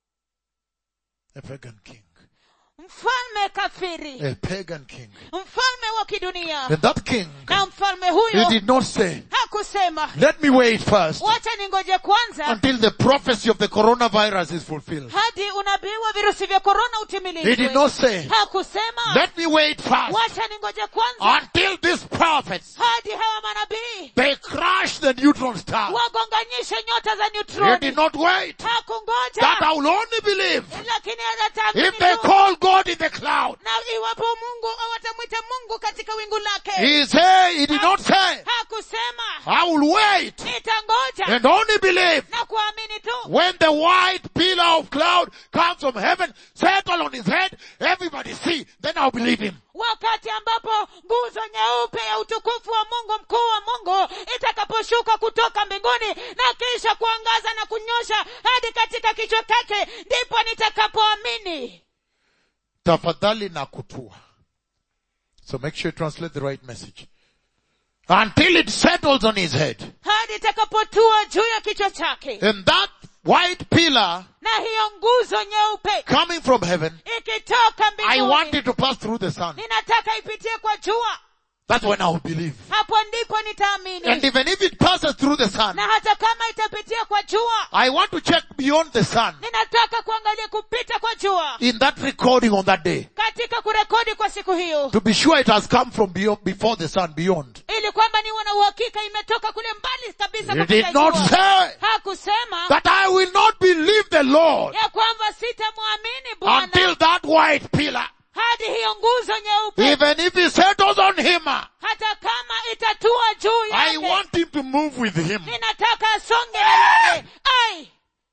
Speaker 1: A pagan king.
Speaker 2: mfalme kafiri
Speaker 1: A pagan king.
Speaker 2: mfalme wa kidunia
Speaker 1: And that king,
Speaker 2: na mfalme
Speaker 1: he
Speaker 2: huyo
Speaker 1: did not say,
Speaker 2: hakusema
Speaker 1: let me wait first
Speaker 2: wacha ningoje kwanza
Speaker 1: until the prophecy of the coronavirus is fulfilled.
Speaker 2: hadi unabii wa virusi vya korona
Speaker 1: He did
Speaker 2: utimilizwe
Speaker 1: not say,
Speaker 2: hakusema
Speaker 1: let me wait first
Speaker 2: wacha ningoje kwanza
Speaker 1: until these prophets,
Speaker 2: hadi hawa manabii
Speaker 1: they crash the neutron star.
Speaker 2: wagonganyishe nyota za
Speaker 1: He
Speaker 2: neutroni
Speaker 1: did not wait. That
Speaker 2: hakungoja
Speaker 1: I will only believe
Speaker 2: lakini ataamini
Speaker 1: if they
Speaker 2: tu.
Speaker 1: call God in the cloud.
Speaker 2: na iwapo mungu watamwita mungu katika wingu lake
Speaker 1: He say, he did not say,
Speaker 2: hakusema
Speaker 1: I will wait
Speaker 2: nitangoja
Speaker 1: and only believe
Speaker 2: na kuamini tu
Speaker 1: when the white pillar of cloud comes from heaven, settle on his head, everybody see, then I'll believe him.
Speaker 2: wakati ambapo nguzo nyeupe ya utukufu wa mungu mkuu wa mungu itakaposhuka kutoka mbinguni na kisha kuangaza na kunyosha hadi katika kichwa chake ndipo nitakapoamini
Speaker 1: Tafadhali na kutua. So make sure you translate the right message. Until it settles on his head.
Speaker 2: hadi itakapotua juu ya kichwa chake
Speaker 1: And that white pillar
Speaker 2: na hiyo nguzo nyeupe
Speaker 1: coming from heaven,
Speaker 2: ikitoka
Speaker 1: I want
Speaker 2: mbinguni
Speaker 1: it to pass through the sun.
Speaker 2: ninataka ipitie kwa jua
Speaker 1: That's when I'll believe.
Speaker 2: hapo ndipo nitaamini
Speaker 1: And even if it passes through the sun,
Speaker 2: na hata kama itapitia kwa jua
Speaker 1: I want to check beyond the sun
Speaker 2: ninataka kuangalia kupita kwa jua
Speaker 1: in that recording on that day
Speaker 2: katika kurekodi kwa siku hiyo
Speaker 1: to be sure it has come from beyond, before the sun, beyond.
Speaker 2: ili kwamba niwe na uhakika imetoka kule mbali kabisa
Speaker 1: He
Speaker 2: kupita
Speaker 1: did not
Speaker 2: jua.
Speaker 1: say
Speaker 2: hakusema
Speaker 1: that I will not believe the Lord
Speaker 2: ya kwamba sitamwamini bwana
Speaker 1: until that white pillar,
Speaker 2: hadi hiyo nguzo nyeupe
Speaker 1: even if he settles on him,
Speaker 2: hata kama itatua juu
Speaker 1: I
Speaker 2: yake
Speaker 1: want him to move with him.
Speaker 2: ninataka asonge na yeye ai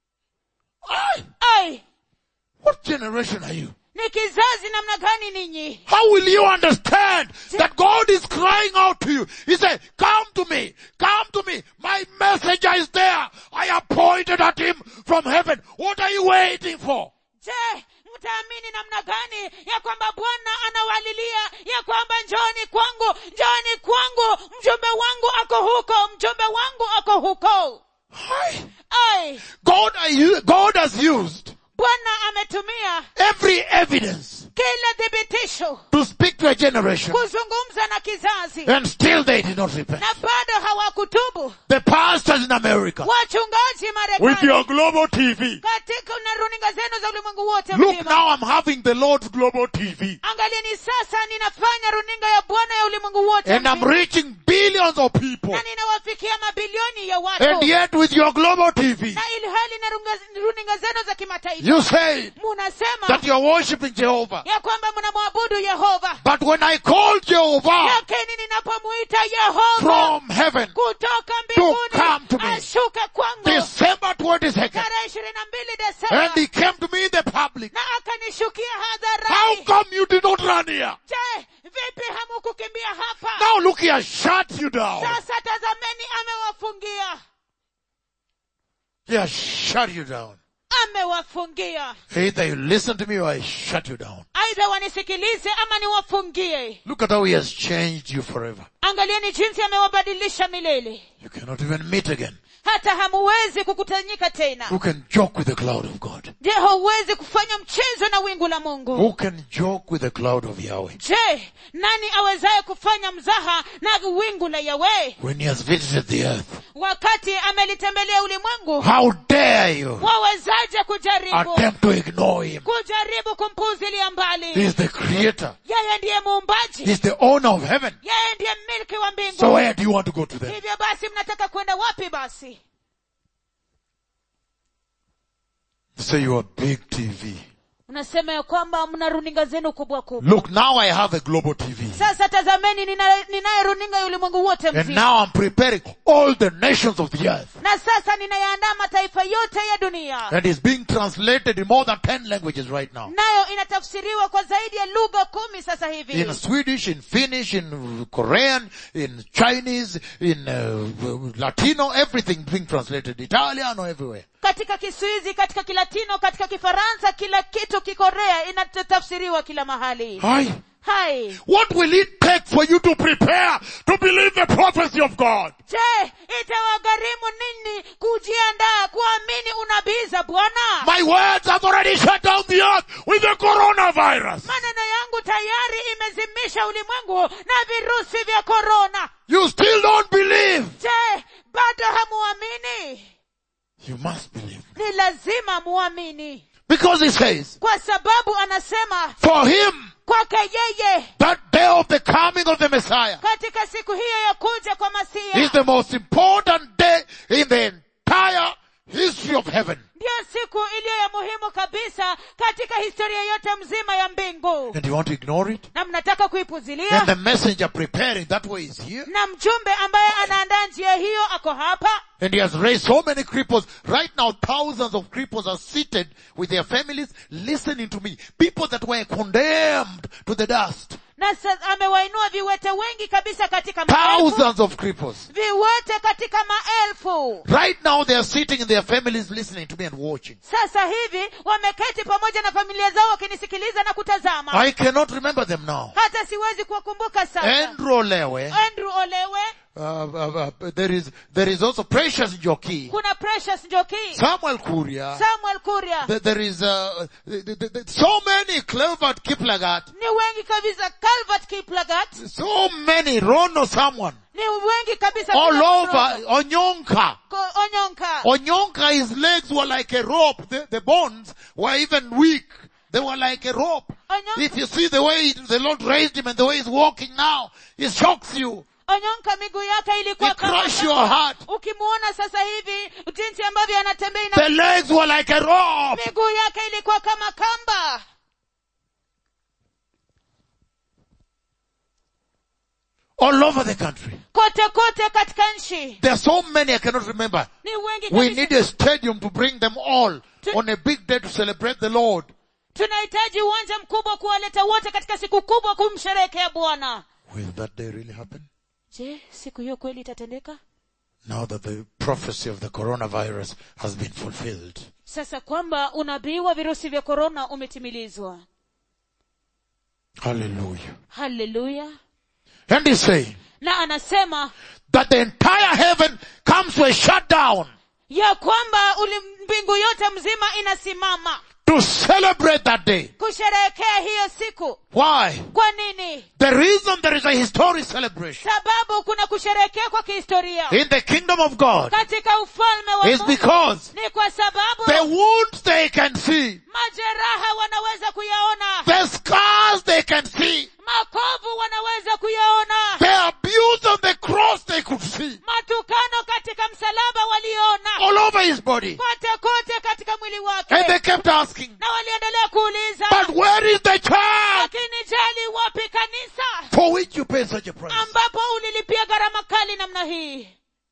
Speaker 1: generation are you?
Speaker 2: ni kizazi namna gani ninyi
Speaker 1: How will you understand that God is crying out to you? He said, come to me, come to me. My messenger is there. I appointed at him from heaven. What are you waiting for?
Speaker 2: je mtaamini namna gani ya kwamba bwana anawalilia ya kwamba njoni kwangu njoni kwangu mjumbe wangu ako huko mjumbe wangu ako huko
Speaker 1: Hi.
Speaker 2: ai
Speaker 1: God, are you, God has used
Speaker 2: bwana ametumia
Speaker 1: every evidence
Speaker 2: kila thibitisho
Speaker 1: to speak to a generation
Speaker 2: kuzungumza na kizazi
Speaker 1: and still they did not repent.
Speaker 2: na bado hawakutubu
Speaker 1: The pastors in America
Speaker 2: wachungaji
Speaker 1: with your
Speaker 2: marekani
Speaker 1: global TV.
Speaker 2: katika na runinga zenu za ulimwengu wote
Speaker 1: Look
Speaker 2: mzima
Speaker 1: now I'm having the Lord's global TV
Speaker 2: angalieni sasa ninafanya runinga ya bwana ya ulimwengu wote
Speaker 1: and I'm
Speaker 2: mzima.
Speaker 1: reaching billions of people
Speaker 2: na ninawafikia mabilioni ya
Speaker 1: and
Speaker 2: watu
Speaker 1: yet with your global TV
Speaker 2: na ilhali na runga- runinga zenu za kimataifa
Speaker 1: you say
Speaker 2: munasema
Speaker 1: that you're worshiping Jehovah.
Speaker 2: ya kwamba mnamwabudu yehova
Speaker 1: But when I call Jehovah
Speaker 2: lakini ninapomuita yehova
Speaker 1: from heaven,
Speaker 2: kutoka
Speaker 1: come to
Speaker 2: mbinguni
Speaker 1: me.
Speaker 2: ashuke kwangu
Speaker 1: December 22nd,
Speaker 2: tarehe ishirini na mbili
Speaker 1: and
Speaker 2: desemba
Speaker 1: he came to me in the public,
Speaker 2: na akanishukia
Speaker 1: how
Speaker 2: hadharani
Speaker 1: come you did not run here?
Speaker 2: je vipi hamukukimbia hapa
Speaker 1: Now look here, shut you down.
Speaker 2: sasa tazameni amewafungia
Speaker 1: Yeah, shut you down.
Speaker 2: amewafungia
Speaker 1: Either you listen to me or I shut you down.
Speaker 2: aidha wanisikilize ama niwafungie
Speaker 1: Look at how he has changed you forever.
Speaker 2: angalieni jinsi amewabadilisha milele
Speaker 1: You cannot even meet again.
Speaker 2: hata hamuwezi kukutanyika tena
Speaker 1: Who can joke with the cloud of God?
Speaker 2: je hauwezi kufanya mchezo na wingu la mungu
Speaker 1: Who can joke with the cloud of Yahweh?
Speaker 2: je nani awezaye kufanya mzaha na wingu la yawe
Speaker 1: When he has visited the earth.
Speaker 2: wakati amelitembelea ulimwengu
Speaker 1: How dare you
Speaker 2: wawezaje kujaribu
Speaker 1: attempt to ignore him?
Speaker 2: kujaribu kumpuzilia
Speaker 1: He
Speaker 2: mbali
Speaker 1: is the creator.
Speaker 2: yeye ndiye
Speaker 1: He
Speaker 2: muumbaji
Speaker 1: is the owner of heaven.
Speaker 2: yeye ndiye milki wa
Speaker 1: So
Speaker 2: mbingu
Speaker 1: where do you want to go to them?
Speaker 2: hivyo basi mnataka kwenda wapi basi
Speaker 1: Say you are big TV.
Speaker 2: unasema ya kwamba mna runinga zenu kubwa kubwa
Speaker 1: Look, now I have a global TV.
Speaker 2: sasa tazameni nina- ninaye runinga ya ulimwengu wote
Speaker 1: And
Speaker 2: mzima
Speaker 1: now I'm preparing all the nations of the earth.
Speaker 2: na sasa ninayaandaa mataifa yote ya dunia
Speaker 1: And it's being translated in more than 10 languages right now.
Speaker 2: nayo inatafsiriwa kwa zaidi ya lugha kumi sasa hivi
Speaker 1: In Swedish, in Finnish, in Korean, in Chinese, in uh, Latino, everything being translated. Italiano, everywhere.
Speaker 2: katika kiswizi katika kilatino katika kifaransa kila kitu kikorea inatafsiriwa kila mahali
Speaker 1: Hi.
Speaker 2: hai
Speaker 1: What will it take for you to prepare to believe the prophecy of God?
Speaker 2: je itawagharimu nini kujiandaa kuamini unabii za bwana
Speaker 1: My words have already shut down the earth with the coronavirus.
Speaker 2: maneno yangu tayari imezimisha ulimwengu na virusi vya korona
Speaker 1: You still don't believe.
Speaker 2: je bado hamuamini
Speaker 1: You must believe.
Speaker 2: ni lazima muamini
Speaker 1: Because he says,
Speaker 2: kwa sababu anasema
Speaker 1: for him,
Speaker 2: kwake yeye
Speaker 1: that day of the coming of the Messiah
Speaker 2: katika siku hiyo ya kuja kwa
Speaker 1: is
Speaker 2: masia
Speaker 1: the most important day in the entire history of heaven.
Speaker 2: ndiyo siku iliyo ya muhimu kabisa katika historia yote mzima ya mbingu
Speaker 1: And you want to ignore it?
Speaker 2: na mnataka
Speaker 1: And
Speaker 2: kuipuzilia
Speaker 1: the messenger preparing that way is here.
Speaker 2: na mjumbe ambaye anaandaa njia hiyo ako hapa
Speaker 1: And he has raised so many cripples. Right now, thousands of cripples are seated with their families listening to me. People that were condemned to the dust.
Speaker 2: na sa- amewainua viwete wengi kabisa katika maelfu
Speaker 1: Thousands of cripples.
Speaker 2: viwete katika maelfu
Speaker 1: Right now, they are sitting in their families listening to me and watching.
Speaker 2: sasa hivi wameketi pamoja na familia zao wakinisikiliza na kutazama
Speaker 1: I cannot remember them now.
Speaker 2: hata siwezi kuwakumbuka sasa
Speaker 1: Andrew Lewe.
Speaker 2: andrew olewe
Speaker 1: Uh, uh, uh, there is, there is also Precious Joki.
Speaker 2: kuna precious njoki
Speaker 1: Samuel Kuria.
Speaker 2: samuel kuria
Speaker 1: There, there is, uh, th- th- th- so many Clever Kiplagat.
Speaker 2: ni wengi kabisa calvert kiplagat
Speaker 1: So many, Rono someone.
Speaker 2: ni wengi kabisa
Speaker 1: All
Speaker 2: bila
Speaker 1: over,
Speaker 2: mrogo.
Speaker 1: Onyonka.
Speaker 2: Ko- onyonka
Speaker 1: Onyonka, his legs were like a rope. The, the bones were even weak. They were like a rope.
Speaker 2: Onyonka-
Speaker 1: If you see the way the Lord raised him and the way he's walking now, it shocks you.
Speaker 2: onyonka miguu yake ilikuwa
Speaker 1: It
Speaker 2: kama
Speaker 1: crush your heart.
Speaker 2: ukimuona sasa hivi jinsi ambavyo anatembea ina
Speaker 1: The legs were like a rope.
Speaker 2: miguu yake ilikuwa kama kamba
Speaker 1: All over the country.
Speaker 2: kote kote katika nchi
Speaker 1: There are so many I cannot remember.
Speaker 2: ni wengi
Speaker 1: We
Speaker 2: kabisa.
Speaker 1: need a stadium to bring them all on a big day to celebrate the Lord.
Speaker 2: tunahitaji uwanja mkubwa kuwaleta wote katika siku kubwa kumsherehekea bwana
Speaker 1: Will that day really happen?
Speaker 2: je siku hiyo kweli itatendeka
Speaker 1: Now that the prophecy of the coronavirus has been fulfilled.
Speaker 2: sasa kwamba unabii wa virusi vya korona umetimilizwa
Speaker 1: Hallelujah.
Speaker 2: haleluya
Speaker 1: And he's saying
Speaker 2: na anasema
Speaker 1: that the entire heaven comes to a shutdown
Speaker 2: ya kwamba uli mbingu yote mzima inasimama
Speaker 1: to celebrate that day.
Speaker 2: kusherehekea hiyo siku
Speaker 1: Why?
Speaker 2: kwa nini
Speaker 1: The reason there is a historic celebration
Speaker 2: sababu kuna kusherehekea kwa kihistoria
Speaker 1: in the kingdom of God
Speaker 2: katika ufalme wa
Speaker 1: is
Speaker 2: Mungu
Speaker 1: because
Speaker 2: ni kwa sababu
Speaker 1: the wounds they can see,
Speaker 2: majeraha wanaweza kuyaona
Speaker 1: the scars they can see,
Speaker 2: makovu wanaweza kuyaona
Speaker 1: the abuse on the cross they could see
Speaker 2: matukano katika msalaba waliona
Speaker 1: all over his body.
Speaker 2: kote kote katika mwili
Speaker 1: And they
Speaker 2: wake
Speaker 1: kept asking,
Speaker 2: na waliendelea kuuliza
Speaker 1: but where is the church
Speaker 2: lakini jali wapi kanisa
Speaker 1: for which you pay such a price?
Speaker 2: ambapo ulilipia gharama kali namna hii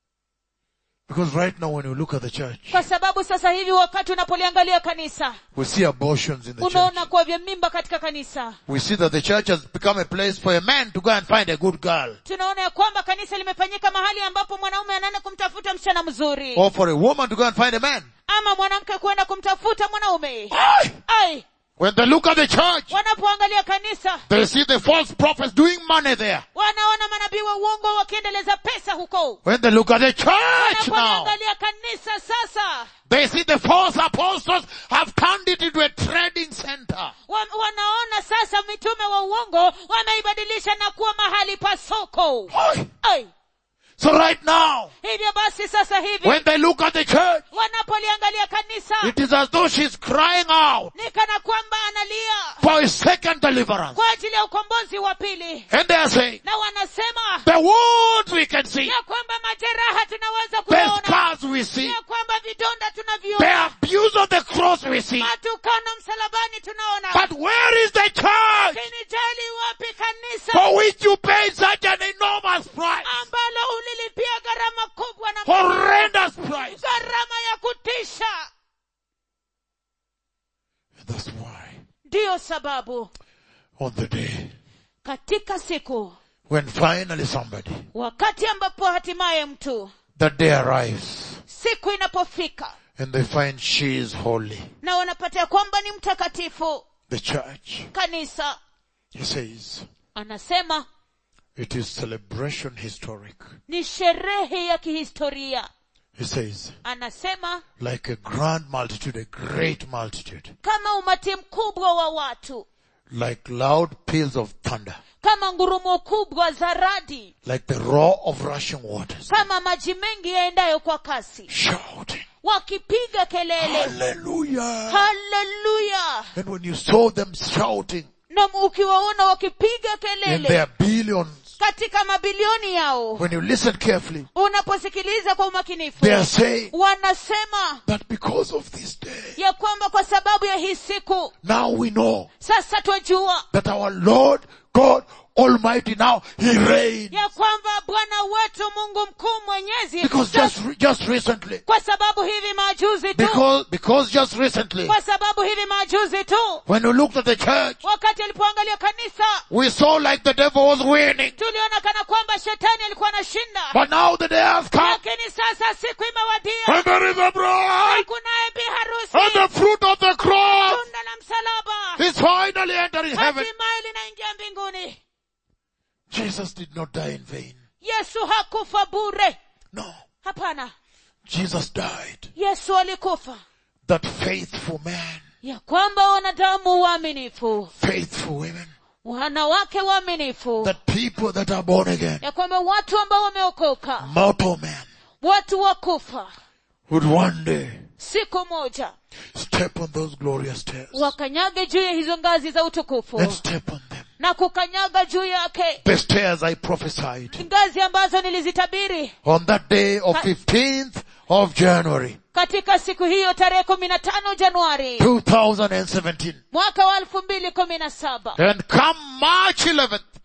Speaker 1: Because right now when you look at the church,
Speaker 2: kwa sababu sasa hivi wakati unapoliangalia kanisa
Speaker 1: we see abortions in the church.
Speaker 2: unaona kuwa vya mimba katika kanisa
Speaker 1: We see that the church has become a place for a man to go and find a good girl.
Speaker 2: tunaona ya kwamba kanisa limefanyika mahali ambapo mwanaume anaenda kumtafuta msichana mzuri
Speaker 1: Or for a woman to go and find a man.
Speaker 2: ama mwanamke kwenda kumtafuta mwanaume
Speaker 1: Aye.
Speaker 2: ai
Speaker 1: When they look at the church,
Speaker 2: wanapoangalia kanisa
Speaker 1: they see the false prophets doing money there.
Speaker 2: wanaona manabii wa uongo wakiendeleza pesa huko
Speaker 1: When they look at the church now,
Speaker 2: wanapoliangalia kanisa sasa
Speaker 1: they see the false apostles have turned it into a trading center.
Speaker 2: wa, wanaona sasa mitume wa uongo wameibadilisha na kuwa mahali pa soko
Speaker 1: Aye.
Speaker 2: ai
Speaker 1: So right now,
Speaker 2: hivyo basi sasa hivi
Speaker 1: when they look at the church,
Speaker 2: wanapoliangalia kanisa
Speaker 1: it is as though she's crying out
Speaker 2: ni kana kwamba analia
Speaker 1: for a second deliverance.
Speaker 2: kwa ajili ya ukombozi wa pili
Speaker 1: And they are saying,
Speaker 2: na wanasema
Speaker 1: the wounds we can see,
Speaker 2: ya kwamba majeraha tunaweza
Speaker 1: the
Speaker 2: kuyaona
Speaker 1: scars we see,
Speaker 2: ya kwamba vidonda
Speaker 1: the
Speaker 2: tunaviona
Speaker 1: abuse of the cross we see.
Speaker 2: matukano msalabani tunaona
Speaker 1: But where is the church
Speaker 2: lakini jali wapi kanisa
Speaker 1: for which you paid such an enormous price?
Speaker 2: ambalo ulilipia gharama kubwa na
Speaker 1: Horrendous price.
Speaker 2: gharama ya kutisha
Speaker 1: That's why
Speaker 2: ndiyo sababu
Speaker 1: on the day
Speaker 2: katika siku
Speaker 1: when finally somebody,
Speaker 2: wakati ambapo hatimaye mtu
Speaker 1: that day arrives
Speaker 2: siku inapofika
Speaker 1: and they find she is holy,
Speaker 2: na wanapata ya kwamba ni mtakatifu
Speaker 1: the church,
Speaker 2: kanisa
Speaker 1: he says,
Speaker 2: anasema
Speaker 1: it is celebration historic.
Speaker 2: ni sherehe ya kihistoria
Speaker 1: He says,
Speaker 2: anasema
Speaker 1: like a grand multitude, a great multitude,
Speaker 2: kama umati mkubwa wa watu
Speaker 1: like loud peals of thunder,
Speaker 2: kama ngurumo kubwa za radi
Speaker 1: like the roar of rushing waters,
Speaker 2: kama maji mengi yaendayo kwa kasi
Speaker 1: shouting,
Speaker 2: wakipiga kelele
Speaker 1: Hallelujah!
Speaker 2: haleluya
Speaker 1: And when you saw them shouting
Speaker 2: na ukiwaona wakipiga
Speaker 1: in
Speaker 2: kelele
Speaker 1: their billions,
Speaker 2: katika mabilioni yao
Speaker 1: when you listen carefully,
Speaker 2: unaposikiliza kwa umakinifu
Speaker 1: they are saying
Speaker 2: wanasema
Speaker 1: that because of this day,
Speaker 2: ya kwamba kwa sababu ya hii siku
Speaker 1: now we know
Speaker 2: sasa twajua
Speaker 1: that our Lord God Almighty now, He reigns.
Speaker 2: ya kwamba bwana wetu mungu mkuu mwenyezi
Speaker 1: Because just, re- just recently,
Speaker 2: kwa sababu hivi majuzi tu
Speaker 1: because, because just recently,
Speaker 2: kwa sababu hivi majuzi tu
Speaker 1: when we looked at the church,
Speaker 2: wakati alipoangalia kanisa
Speaker 1: we saw like the devil was winning.
Speaker 2: tuliona kana kwamba shetani alikuwa anashinda
Speaker 1: But now the day has come,
Speaker 2: lakini sasa siku imewadia
Speaker 1: and there is a bride,
Speaker 2: kunaye bi
Speaker 1: and
Speaker 2: harusi
Speaker 1: the fruit of the cross
Speaker 2: tunda la msalaba
Speaker 1: is finally entering heaven.
Speaker 2: hatimaye linaingia mbinguni
Speaker 1: Jesus did not die in vain.
Speaker 2: yesu hakufa bure
Speaker 1: No.
Speaker 2: hapana
Speaker 1: Jesus died.
Speaker 2: yesu alikufa
Speaker 1: That faithful man,
Speaker 2: ya kwamba wanadamu waaminifu
Speaker 1: faithful women,
Speaker 2: wanawake waaminifu
Speaker 1: that people that are born again,
Speaker 2: ya kwamba watu ambao wameokoka
Speaker 1: mortal men,
Speaker 2: watu wa kufa
Speaker 1: would one day
Speaker 2: siku moja
Speaker 1: step on those glorious stairs
Speaker 2: wakanyage juu ya hizo ngazi za utukufu
Speaker 1: and step on them.
Speaker 2: na kukanyaga juu yake
Speaker 1: The stairs I prophesied
Speaker 2: ngazi ambazo nilizitabiri
Speaker 1: on that day of 15th of January,
Speaker 2: katika siku hiyo tarehe kumi na tano januari
Speaker 1: 2017.
Speaker 2: mwaka wa elfu mbili kumi na saba
Speaker 1: And come March 11th,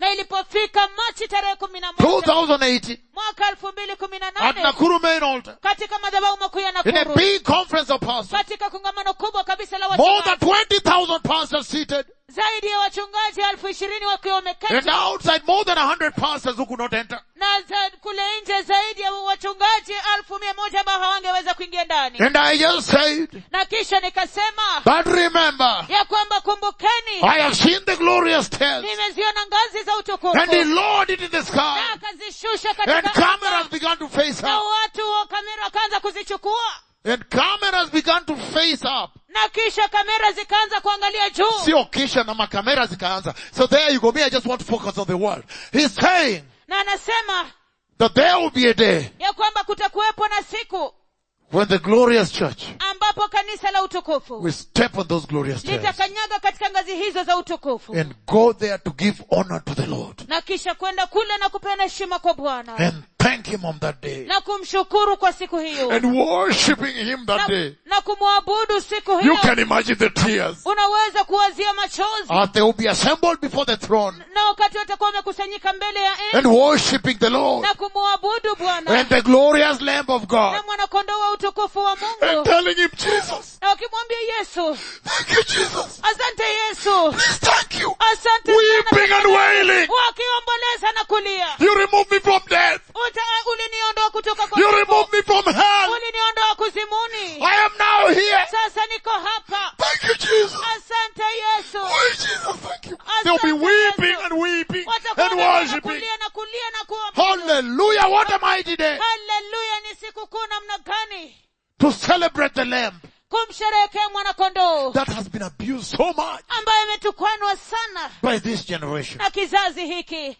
Speaker 2: na ilipofika machi tarehe kumi na moja
Speaker 1: 2018,
Speaker 2: mwaka elfu mbili kumi na
Speaker 1: at
Speaker 2: nane
Speaker 1: Nakuru main altar,
Speaker 2: katika madhabahu makuu ya
Speaker 1: in a
Speaker 2: nakuru
Speaker 1: big conference of pastors,
Speaker 2: katika kongamano kubwa kabisa la
Speaker 1: more than
Speaker 2: wachungaji
Speaker 1: 20,000 pastors seated,
Speaker 2: zaidi ya wachungaji elfu ishirini wakiwa
Speaker 1: and
Speaker 2: wameketi
Speaker 1: outside more than 100 pastors who could not enter.
Speaker 2: na za, kule nje zaidi ya wachungaji elfu mia moja ambao hawangeweza kuingia ndani
Speaker 1: And I just said,
Speaker 2: na kisha nikasema
Speaker 1: but remember,
Speaker 2: ya kwamba kumbukeni
Speaker 1: I have seen the glorious tales,
Speaker 2: nimeziona ngazi za utukufu
Speaker 1: and he lowered it in the
Speaker 2: na
Speaker 1: sky,
Speaker 2: akazishusha
Speaker 1: and
Speaker 2: katika
Speaker 1: cameras
Speaker 2: anga,
Speaker 1: began to face
Speaker 2: na
Speaker 1: up,
Speaker 2: watu wa kamera wakaanza kuzichukua
Speaker 1: and cameras began to face up.
Speaker 2: na kisha kamera zikaanza kuangalia juu
Speaker 1: Sio kisha na makamera zikaanza. So there you go. Me, I just want to focus on the world. He's saying
Speaker 2: na anasema
Speaker 1: that there will be a day
Speaker 2: ya kwamba kutakuwepo na siku
Speaker 1: when the glorious church
Speaker 2: ambapo kanisa la utukufu
Speaker 1: will step on those glorious stairs
Speaker 2: litakanyaga katika ngazi hizo za utukufu
Speaker 1: and go there to give honor to the Lord
Speaker 2: na kisha kwenda kule na kupeana heshima kwa bwana
Speaker 1: and thank Him on that day
Speaker 2: na kumshukuru kwa siku hiyo
Speaker 1: and worshiping Him that
Speaker 2: na,
Speaker 1: day.
Speaker 2: na kumwabudu siku
Speaker 1: You
Speaker 2: hiyo
Speaker 1: can imagine the tears
Speaker 2: unaweza kuwazia machozi
Speaker 1: as they will be assembled before the throne
Speaker 2: na wakati watakuwa wamekusanyika mbele ya
Speaker 1: and
Speaker 2: enzi
Speaker 1: worshiping the Lord
Speaker 2: na kumwabudu bwana
Speaker 1: and the glorious Lamb of God
Speaker 2: na mwanakondoo wa utukufu wa
Speaker 1: and
Speaker 2: mungu
Speaker 1: telling Him, Jesus,
Speaker 2: na wakimwambia yesu
Speaker 1: thank you, Jesus.
Speaker 2: asante yesu
Speaker 1: Please thank you.
Speaker 2: asante
Speaker 1: Weeping
Speaker 2: sana
Speaker 1: and wailing.
Speaker 2: wakiomboleza na kulia
Speaker 1: You remove me from death.
Speaker 2: Uta, uliniondoa kutoka kwa
Speaker 1: You
Speaker 2: kifo.
Speaker 1: remove me from hell.
Speaker 2: uliniondoa kuzimuni
Speaker 1: I am now here.
Speaker 2: sasa niko hapa
Speaker 1: Thank you, Jesus.
Speaker 2: asante yesu
Speaker 1: Oh, Jesus, thank you. They'll be
Speaker 2: Asante
Speaker 1: weeping
Speaker 2: Yesu.
Speaker 1: and weeping
Speaker 2: Watakuwa
Speaker 1: and
Speaker 2: wanalia na
Speaker 1: worshiping.
Speaker 2: kulia na kulia na kuabudu
Speaker 1: Hallelujah. What a mighty day
Speaker 2: haleluya ni siku kuu namna gani
Speaker 1: to celebrate the Lamb
Speaker 2: kumsherehekea mwanakondoo
Speaker 1: that has been abused so much
Speaker 2: ambaye ametukwanwa sana
Speaker 1: by this generation.
Speaker 2: na kizazi hiki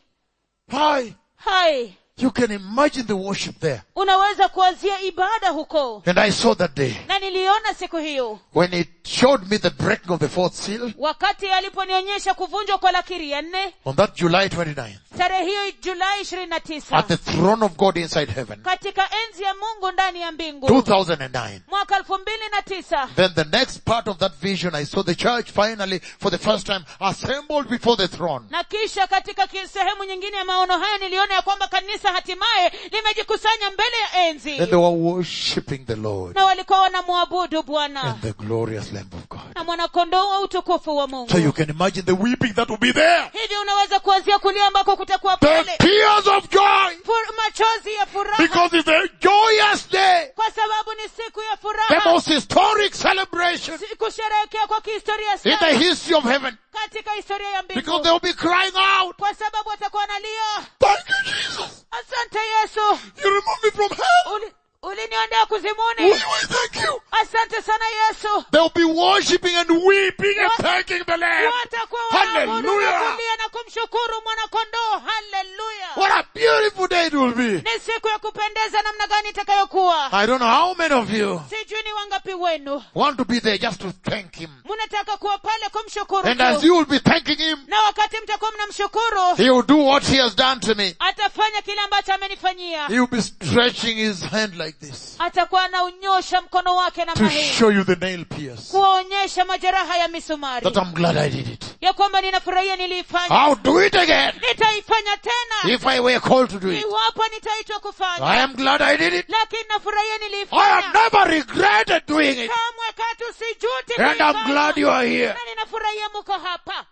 Speaker 1: Hi.
Speaker 2: hai
Speaker 1: You can imagine the worship there.
Speaker 2: unaweza kuanzia ibada huko
Speaker 1: And I saw that day
Speaker 2: na niliona siku hiyo
Speaker 1: when it showed me the breaking of the fourth seal
Speaker 2: wakati aliponionyesha kuvunjwa kwa lakiri ya nne
Speaker 1: on that July 29th
Speaker 2: tarehe hiyo julai ishirini na
Speaker 1: at
Speaker 2: tisa
Speaker 1: the throne of God inside heaven.
Speaker 2: katika enzi ya mungu ndani ya mbingu
Speaker 1: 2009.
Speaker 2: mwaka elfu mbili na tisa
Speaker 1: Then the next part of that vision, I saw the church finally, for the first time, assembled before the throne.
Speaker 2: na kisha katika ki- sehemu nyingine ya maono haya niliona ya kwamba kanisa hatimaye limejikusanya mbele ya enzi
Speaker 1: And they were worshipping the Lord
Speaker 2: na walikuwa wanamwabudu bwana
Speaker 1: and the glorious Lamb of God.
Speaker 2: na mwanakondoo wa utukufu wa
Speaker 1: So
Speaker 2: mungu
Speaker 1: you can imagine the weeping that will be there.
Speaker 2: hivyo unaweza kuanzia kulia ambako kutakuwa
Speaker 1: The
Speaker 2: pale
Speaker 1: tears of joy.
Speaker 2: Fur- machozi ya furaha
Speaker 1: Because it's a joyous day.
Speaker 2: kwa sababu ni siku ya
Speaker 1: The
Speaker 2: furaha
Speaker 1: most historic celebration
Speaker 2: Si- kusherehekea kwa kihistoria
Speaker 1: in the
Speaker 2: sana
Speaker 1: history of heaven.
Speaker 2: katika historia ya
Speaker 1: Because
Speaker 2: mbingu
Speaker 1: they will be crying out,
Speaker 2: kwa sababu watakuwa wanalia
Speaker 1: Thank you, Jesus.
Speaker 2: asante yesu
Speaker 1: You remove me from hell.
Speaker 2: Uli- uliniondoa kuzimuni
Speaker 1: Will you thank you?
Speaker 2: asante sana yesu
Speaker 1: They'll be worshipping and weeping and thanking the Lamb.
Speaker 2: watakuwa wanaabudu na
Speaker 1: Hallelujah.
Speaker 2: kulia na kumshukuru mwanakondoo haleluya
Speaker 1: What a beautiful day it will be.
Speaker 2: ni siku ya kupendeza namna gani itakayokuwa
Speaker 1: I don't know how many of you
Speaker 2: sijui ni wangapi wenu
Speaker 1: want to be there just to thank Him.
Speaker 2: mnataka kuwa pale kumshukuru
Speaker 1: And as
Speaker 2: tu.
Speaker 1: you will be thanking Him,
Speaker 2: na wakati mtakuwa mnamshukuru
Speaker 1: He will do what He has done to me.
Speaker 2: atafanya kile ambacho amenifanyia
Speaker 1: He will be stretching His hand like this
Speaker 2: atakuwa anaunyosha mkono wake namna
Speaker 1: to
Speaker 2: hii
Speaker 1: show you the nail pierce.
Speaker 2: kuwaonyesha majeraha ya misumari
Speaker 1: That I'm glad I did it.
Speaker 2: ya kwamba ninafurahia niliifanya
Speaker 1: I'll do it again
Speaker 2: nitaifanya tena
Speaker 1: if I were called to do it.
Speaker 2: iwapo nitaitwa
Speaker 1: I
Speaker 2: kufanya
Speaker 1: am glad I did it.
Speaker 2: lakini nafurahia
Speaker 1: I have
Speaker 2: niliifanya
Speaker 1: never regretted doing it.
Speaker 2: kamwe katu sijuti
Speaker 1: And I'm
Speaker 2: kuifanya.
Speaker 1: glad you are here.
Speaker 2: na ninafurahia mko hapa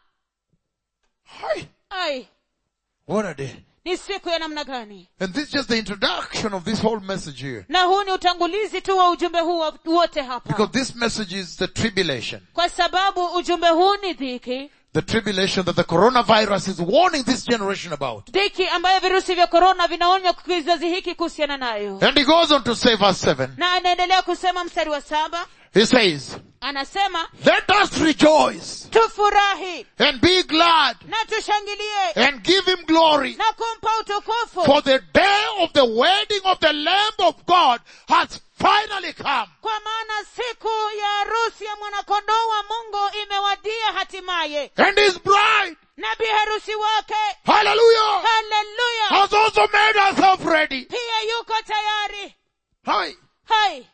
Speaker 1: Hi.
Speaker 2: ai
Speaker 1: What a day.
Speaker 2: ni siku ya namna gani
Speaker 1: And this is just the introduction of this whole message here.
Speaker 2: na huu ni utangulizi tu wa ujumbe huu wa- wote hapa
Speaker 1: Because this message is the tribulation.
Speaker 2: kwa sababu ujumbe huu ni dhiki
Speaker 1: The tribulation that the coronavirus is warning this generation about.
Speaker 2: dhiki ambayo virusi vya korona vinaonya kizazi hiki kuhusiana nayo
Speaker 1: And he goes on to say verse 7.
Speaker 2: na anaendelea kusema mstari wa saba
Speaker 1: He says,
Speaker 2: anasema
Speaker 1: let us rejoice
Speaker 2: tufurahi
Speaker 1: and be glad
Speaker 2: na tushangilie
Speaker 1: and give him glory.
Speaker 2: na kumpa utukufu
Speaker 1: For the day of the wedding of the Lamb of God has finally come.
Speaker 2: kwa maana siku ya harusi ya mwanakondoo wa mungu imewadia hatimaye
Speaker 1: And his bride,
Speaker 2: na bi harusi wake
Speaker 1: hallelujah,
Speaker 2: haleluya
Speaker 1: has also made herself ready.
Speaker 2: pia yuko tayari
Speaker 1: Hi.
Speaker 2: hai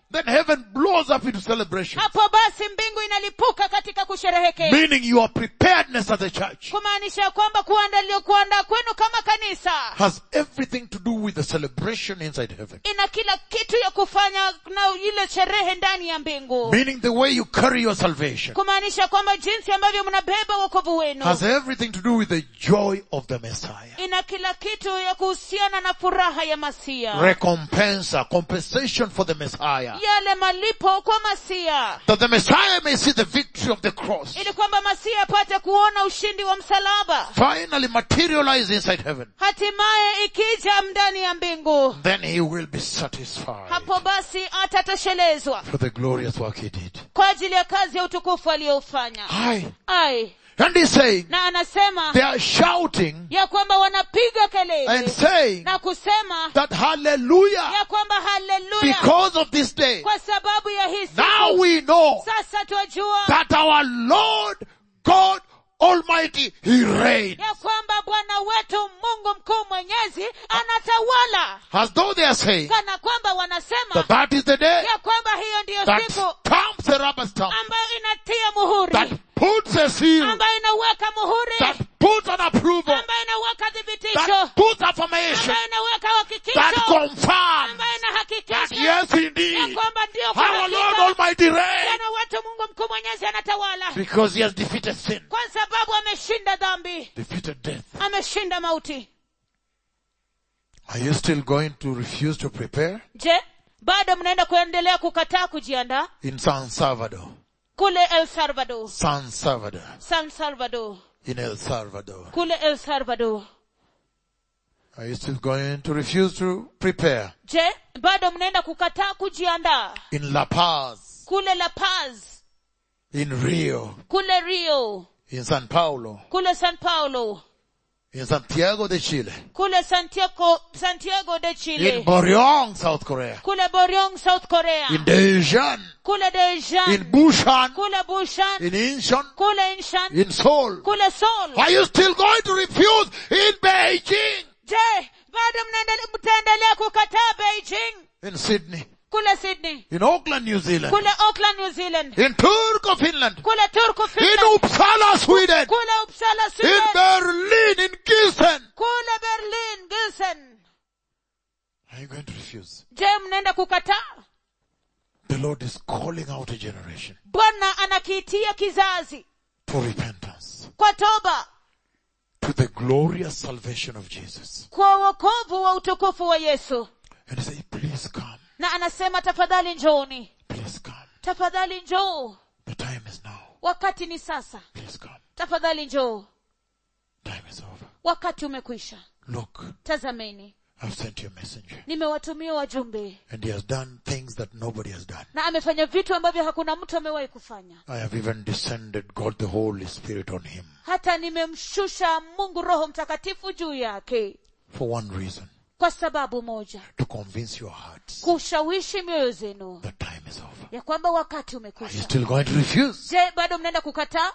Speaker 1: then heaven blows up into celebration.
Speaker 2: hapo basi mbingu inalipuka katika kusherehekea
Speaker 1: Meaning your preparedness as a church
Speaker 2: kumaanisha ya kwamba kuandalio kuandaa kwenu kama kanisa
Speaker 1: has everything to do with the celebration inside heaven.
Speaker 2: ina kila kitu ya kufanya na ile sherehe ndani ya mbingu
Speaker 1: Meaning the way you carry your salvation
Speaker 2: kumaanisha kwamba jinsi ambavyo mnabeba wokovu wenu
Speaker 1: has everything to do with the joy of the Messiah.
Speaker 2: ina kila kitu ya kuhusiana na furaha ya masia
Speaker 1: Recompensa, compensation for the Messiah.
Speaker 2: yale malipo kwa masia
Speaker 1: That the Messiah may see the victory of the cross
Speaker 2: ili kwamba masia apate kuona ushindi wa msalaba
Speaker 1: finally materialize inside heaven.
Speaker 2: hatimaye ikija ndani ya mbingu
Speaker 1: Then he will be satisfied
Speaker 2: hapo basi atatoshelezwa
Speaker 1: for the glorious work he did.
Speaker 2: kwa ajili ya kazi ya utukufu aliyoufanya
Speaker 1: Aye.
Speaker 2: ai
Speaker 1: And he's saying,
Speaker 2: na anasema
Speaker 1: they are shouting
Speaker 2: ya kwamba wanapiga
Speaker 1: and
Speaker 2: kelele
Speaker 1: saying
Speaker 2: na kusema
Speaker 1: that hallelujah
Speaker 2: ya kwamba haleluya
Speaker 1: because of this day.
Speaker 2: kwa sababu ya hii
Speaker 1: Now
Speaker 2: siku
Speaker 1: we know
Speaker 2: sasa twajua
Speaker 1: that our Lord God Almighty, He reigns.
Speaker 2: ya kwamba bwana wetu mungu mkuu mwenyezi anatawala
Speaker 1: As though they are saying
Speaker 2: kana kwamba wanasema
Speaker 1: that that is the day
Speaker 2: ya kwamba hiyo ndiyo
Speaker 1: that
Speaker 2: siku
Speaker 1: stamps the rubber stamp,
Speaker 2: ambayo inatia
Speaker 1: that
Speaker 2: muhuri
Speaker 1: puts a seal,
Speaker 2: ambayo inaweka muhuri
Speaker 1: that puts an approval,
Speaker 2: ambayo inaweka thibitisho
Speaker 1: that puts affirmation,
Speaker 2: ambayo inaweka
Speaker 1: that
Speaker 2: hakikisho
Speaker 1: confirms
Speaker 2: ambayo
Speaker 1: that
Speaker 2: inahakikisha
Speaker 1: yes
Speaker 2: ya
Speaker 1: indeed,
Speaker 2: kwamba ndio kwa
Speaker 1: our Lord
Speaker 2: hakika
Speaker 1: Almighty reigns
Speaker 2: bwana wetu mungu mkuu mwenyezi anatawala
Speaker 1: because He has defeated sin,
Speaker 2: kwa sababu ameshinda dhambi
Speaker 1: defeated death.
Speaker 2: ameshinda mauti
Speaker 1: Are you still going to refuse to prepare?
Speaker 2: je bado mnaenda kuendelea kukataa kujiandaa
Speaker 1: In San Salvador.
Speaker 2: kule el salvador
Speaker 1: San Salvador.
Speaker 2: san salvador
Speaker 1: In El Salvador.
Speaker 2: kule el salvador
Speaker 1: Are you still going to refuse to prepare?
Speaker 2: je bado mnaenda kukataa kujiandaa
Speaker 1: In La Paz.
Speaker 2: kule la paz
Speaker 1: In Rio.
Speaker 2: kule rio
Speaker 1: In San Paulo.
Speaker 2: kule san paulo
Speaker 1: In Santiago de Chile.
Speaker 2: kule santiago, santiago de
Speaker 1: In
Speaker 2: chile
Speaker 1: Boryong, South Korea.
Speaker 2: kule boryong south korea
Speaker 1: In Daejeon.
Speaker 2: kule dejan
Speaker 1: In Busan.
Speaker 2: kule bushan
Speaker 1: In Incheon.
Speaker 2: kule inshan
Speaker 1: In Seoul.
Speaker 2: kule seoul
Speaker 1: Are you still going to refuse in Beijing?
Speaker 2: je bado mnaendele- mtaendelea kukataa beijing
Speaker 1: In Sydney.
Speaker 2: kule sydney
Speaker 1: In Auckland, New Zealand.
Speaker 2: kule auckland new zealand
Speaker 1: In Turku, Finland.
Speaker 2: kule turku
Speaker 1: In
Speaker 2: finland
Speaker 1: Uppsala, Sweden.
Speaker 2: kule uppsala
Speaker 1: In
Speaker 2: sweden
Speaker 1: Berlin, in Gießen.
Speaker 2: kule berlin gilsen
Speaker 1: Are you going to refuse?
Speaker 2: je mnaenda kukataa
Speaker 1: The Lord is calling out a generation
Speaker 2: bwana anakiitia kizazi
Speaker 1: for repentance
Speaker 2: kwa toba
Speaker 1: to the glorious salvation of Jesus.
Speaker 2: kwa wokovu wa utukufu wa yesu
Speaker 1: And he say, please come,
Speaker 2: na anasema tafadhali njooni
Speaker 1: please come.
Speaker 2: tafadhali njoo
Speaker 1: The time is now.
Speaker 2: wakati ni sasa
Speaker 1: Please come.
Speaker 2: tafadhali njoo
Speaker 1: Time is over.
Speaker 2: wakati umekwisha
Speaker 1: Look,
Speaker 2: tazameni
Speaker 1: I've sent you a messenger.
Speaker 2: nimewatumia wajumbe
Speaker 1: And he has done things that nobody has done.
Speaker 2: na amefanya vitu ambavyo hakuna mtu amewahi kufanya
Speaker 1: I have even descended God the Holy Spirit on him
Speaker 2: hata nimemshusha mungu roho mtakatifu juu yake
Speaker 1: for one reason.
Speaker 2: kwa sababu moja
Speaker 1: To convince your hearts
Speaker 2: kushawishi mioyo zenu
Speaker 1: that time is over.
Speaker 2: ya kwamba wakati
Speaker 1: Are you
Speaker 2: umekwisha
Speaker 1: still going to refuse?
Speaker 2: je bado mnaenda kukataa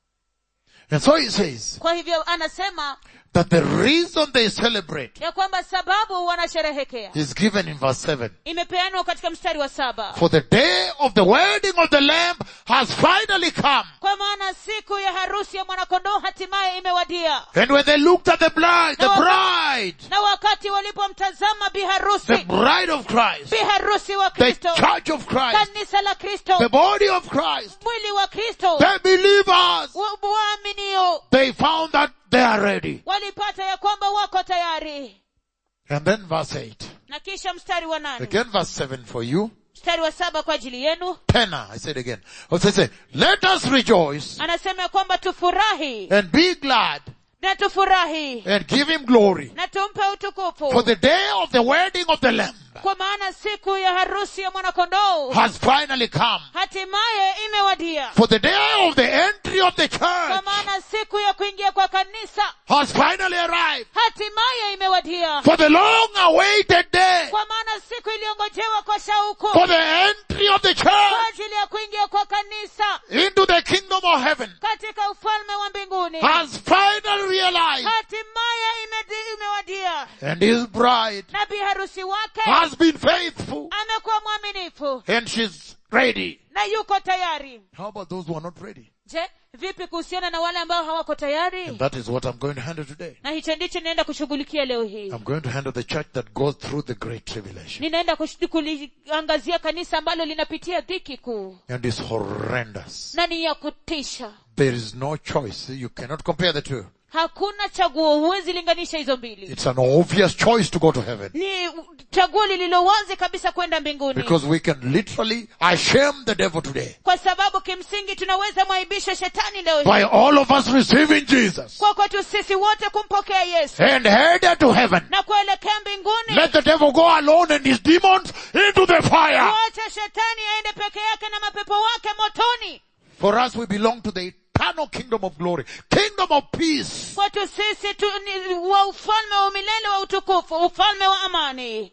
Speaker 1: And so he says
Speaker 2: kwa hivyo anasema
Speaker 1: that the reason they celebrate
Speaker 2: ya kwamba sababu wanasherehekea
Speaker 1: is given in verse 7.
Speaker 2: imepeanwa katika mstari wa saba
Speaker 1: For the day of the wedding of the Lamb has finally come.
Speaker 2: kwa maana siku ya harusi ya mwanakondoo hatimaye imewadia
Speaker 1: And when they looked at the bride, the bride,
Speaker 2: na wakati walipomtazama
Speaker 1: the
Speaker 2: biharusi
Speaker 1: bride of Christ,
Speaker 2: biharusi wa
Speaker 1: the
Speaker 2: kristo
Speaker 1: church of Christ,
Speaker 2: kanisa la kristo
Speaker 1: the body of Christ,
Speaker 2: mwili wa kristo
Speaker 1: the believers,
Speaker 2: wa- waaminio
Speaker 1: they found that they are ready.
Speaker 2: walipata ya kwamba wako tayari
Speaker 1: And then verse 8.
Speaker 2: na kisha mstari wa nane
Speaker 1: Again verse 7 for you.
Speaker 2: mstari wa saba kwa ajili yenu
Speaker 1: Tenor, I said again. Also say, let us rejoice
Speaker 2: anasema ya kwamba tufurahi
Speaker 1: and be glad
Speaker 2: na tufurahi
Speaker 1: and give him glory
Speaker 2: na tumpe
Speaker 1: for
Speaker 2: utukufu
Speaker 1: the day of the wedding of the Lamb
Speaker 2: kwa maana siku ya harusi ya mwanakondoo
Speaker 1: has finally come.
Speaker 2: hatimaye imewadia
Speaker 1: For the day of the entry of the
Speaker 2: kwa
Speaker 1: church
Speaker 2: maana siku ya kuingia kwa kanisa
Speaker 1: has finally arrived.
Speaker 2: hatimaye imewadia
Speaker 1: For the long awaited day
Speaker 2: kwa maana siku iliyongojewa kwa shauku
Speaker 1: for the entry of the
Speaker 2: kwa
Speaker 1: church
Speaker 2: ajili ya kuingia kwa kanisa
Speaker 1: into the kingdom of heaven
Speaker 2: katika ufalme wa mbinguni
Speaker 1: has finally realized
Speaker 2: hatimaye imedi- imewadia
Speaker 1: and his bride
Speaker 2: na biharusi wake
Speaker 1: has been faithful
Speaker 2: amekuwa mwaminifu mungu
Speaker 1: and she's ready.
Speaker 2: na yuko tayari
Speaker 1: How about those who are not ready?
Speaker 2: je vipi kuhusiana na wale ambao hawako tayari
Speaker 1: And that is what I'm going to handle today.
Speaker 2: na hicho ndicho ninaenda kushughulikia leo hii
Speaker 1: I'm going to handle the church that goes through the great tribulation
Speaker 2: ninaenda kush- kuliangazia kanisa ambalo linapitia dhiki kuu
Speaker 1: and is horrendous.
Speaker 2: na ni ya kutisha
Speaker 1: There is no choice. You cannot compare the two.
Speaker 2: hakuna chaguo huwezi linganisha hizo mbili
Speaker 1: It's an obvious choice to go to heaven
Speaker 2: ni chaguo lililo wazi kabisa kwenda mbinguni
Speaker 1: because we can literally shame the devil today
Speaker 2: kwa sababu kimsingi tunaweza mwaibisha shetani leo hii
Speaker 1: by all of us receiving Jesus
Speaker 2: kwa kwetu sisi wote kumpokea yesu
Speaker 1: and headed to heaven.
Speaker 2: na kuelekea mbinguni
Speaker 1: Let the devil go alone and his demons into the fire.
Speaker 2: wacha shetani aende peke yake na mapepo wake motoni
Speaker 1: For us, we belong to the eternal kingdom of glory, kingdom of peace.
Speaker 2: kwetu sisi tu, ni wa ufalme wa milele wa utukufu ufalme wa amani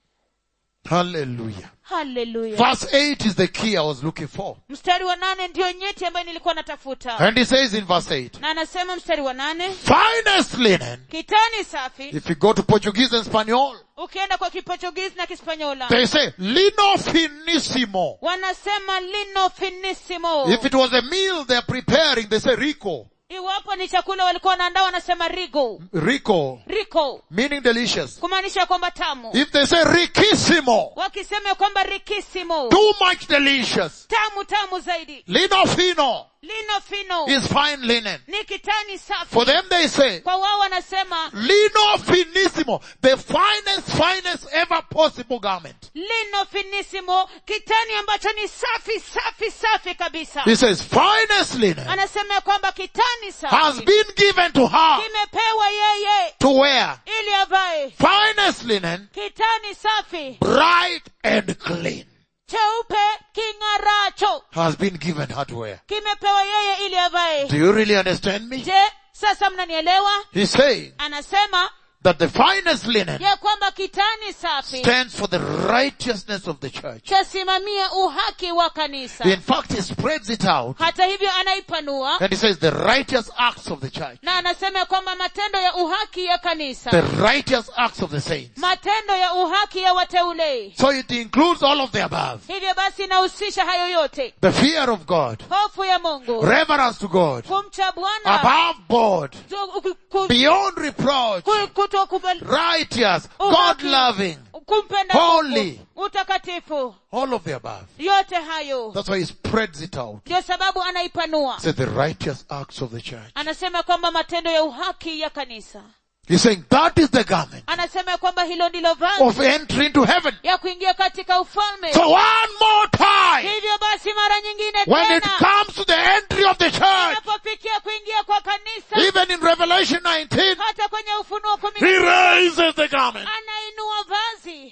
Speaker 1: Hallelujah.
Speaker 2: haleluya
Speaker 1: Verse 8 is the key I was looking for.
Speaker 2: mstari wa nane ndiyo nyeti ambayo nilikuwa natafuta
Speaker 1: And he says in verse 8,
Speaker 2: na anasema mstari wa nane
Speaker 1: finest linen.
Speaker 2: kitani safi
Speaker 1: If you go to Portuguese and Spanish,
Speaker 2: ukienda kwa kiportugizi na kispanyola
Speaker 1: they say lino finissimo.
Speaker 2: wanasema lino finissimo
Speaker 1: If it was a meal they're preparing, they say rico.
Speaker 2: iwapo ni chakula walikuwa wanaandaa wanasema rigo
Speaker 1: Rico,
Speaker 2: rico
Speaker 1: meaning delicious.
Speaker 2: kumaanisha kwamba tamu
Speaker 1: If they say riquissimo,
Speaker 2: wakisema kwamba rikisimo
Speaker 1: too much delicious.
Speaker 2: tamu tamu zaidi
Speaker 1: Lino fino
Speaker 2: lino fino
Speaker 1: is fine linen.
Speaker 2: ni kitani safi
Speaker 1: For them they say,
Speaker 2: kwa wao wanasema
Speaker 1: lino finissimo, the finest, finest ever possible garment.
Speaker 2: lino finissimo kitani ambacho ni safi safi safi kabisa
Speaker 1: He says, finest linen
Speaker 2: anasema ya kwamba kitani
Speaker 1: has
Speaker 2: safi
Speaker 1: been given to her
Speaker 2: kimepewa yeye
Speaker 1: to wear.
Speaker 2: ili avae
Speaker 1: Finest linen,
Speaker 2: kitani safi
Speaker 1: bright and clean,
Speaker 2: cheupe king'aracho
Speaker 1: has been given her to wear.
Speaker 2: kimepewa yeye ili avae
Speaker 1: Do you really understand me?
Speaker 2: je sasa mnanielewa
Speaker 1: He's saying
Speaker 2: anasema
Speaker 1: that the finest linen
Speaker 2: ya kwamba kitani safi
Speaker 1: stands for the righteousness of the church.
Speaker 2: chasimamia uhaki wa kanisa
Speaker 1: In fact, he spreads it out
Speaker 2: hata hivyo anaipanua
Speaker 1: and he says the righteous acts of the church,
Speaker 2: na anasema ya kwamba matendo ya uhaki ya kanisa
Speaker 1: the righteous acts of the saints.
Speaker 2: matendo ya uhaki ya wateule
Speaker 1: So it includes all of the above.
Speaker 2: hivyo basi inahusisha hayo yote
Speaker 1: The fear of God,
Speaker 2: hofu ya mungu
Speaker 1: reverence to God,
Speaker 2: kumcha bwana
Speaker 1: above board,
Speaker 2: tu- ku- ku-
Speaker 1: beyond reproach,
Speaker 2: ku- kutokubali-
Speaker 1: righteous,
Speaker 2: Uhaki.
Speaker 1: God loving,
Speaker 2: kumpenda
Speaker 1: Holy.
Speaker 2: Mungu, utakatifu
Speaker 1: all of the above.
Speaker 2: yote hayo
Speaker 1: That's why he spreads it out.
Speaker 2: ndio sababu anaipanua
Speaker 1: Says the righteous acts of the church.
Speaker 2: anasema kwamba matendo ya uhaki ya kanisa
Speaker 1: He's saying that is the garment
Speaker 2: anasema kwamba hilo ndilo vazi
Speaker 1: of entry into heaven.
Speaker 2: ya kuingia katika ufalme
Speaker 1: So one more time,
Speaker 2: hivyo basi mara nyingine
Speaker 1: when it
Speaker 2: tena
Speaker 1: comes to the entry of the church,
Speaker 2: inapofikia kuingia kwa kanisa
Speaker 1: even in Revelation 19,
Speaker 2: hata kwenye ufunuo kumi
Speaker 1: he raises the garment.
Speaker 2: anainua vazi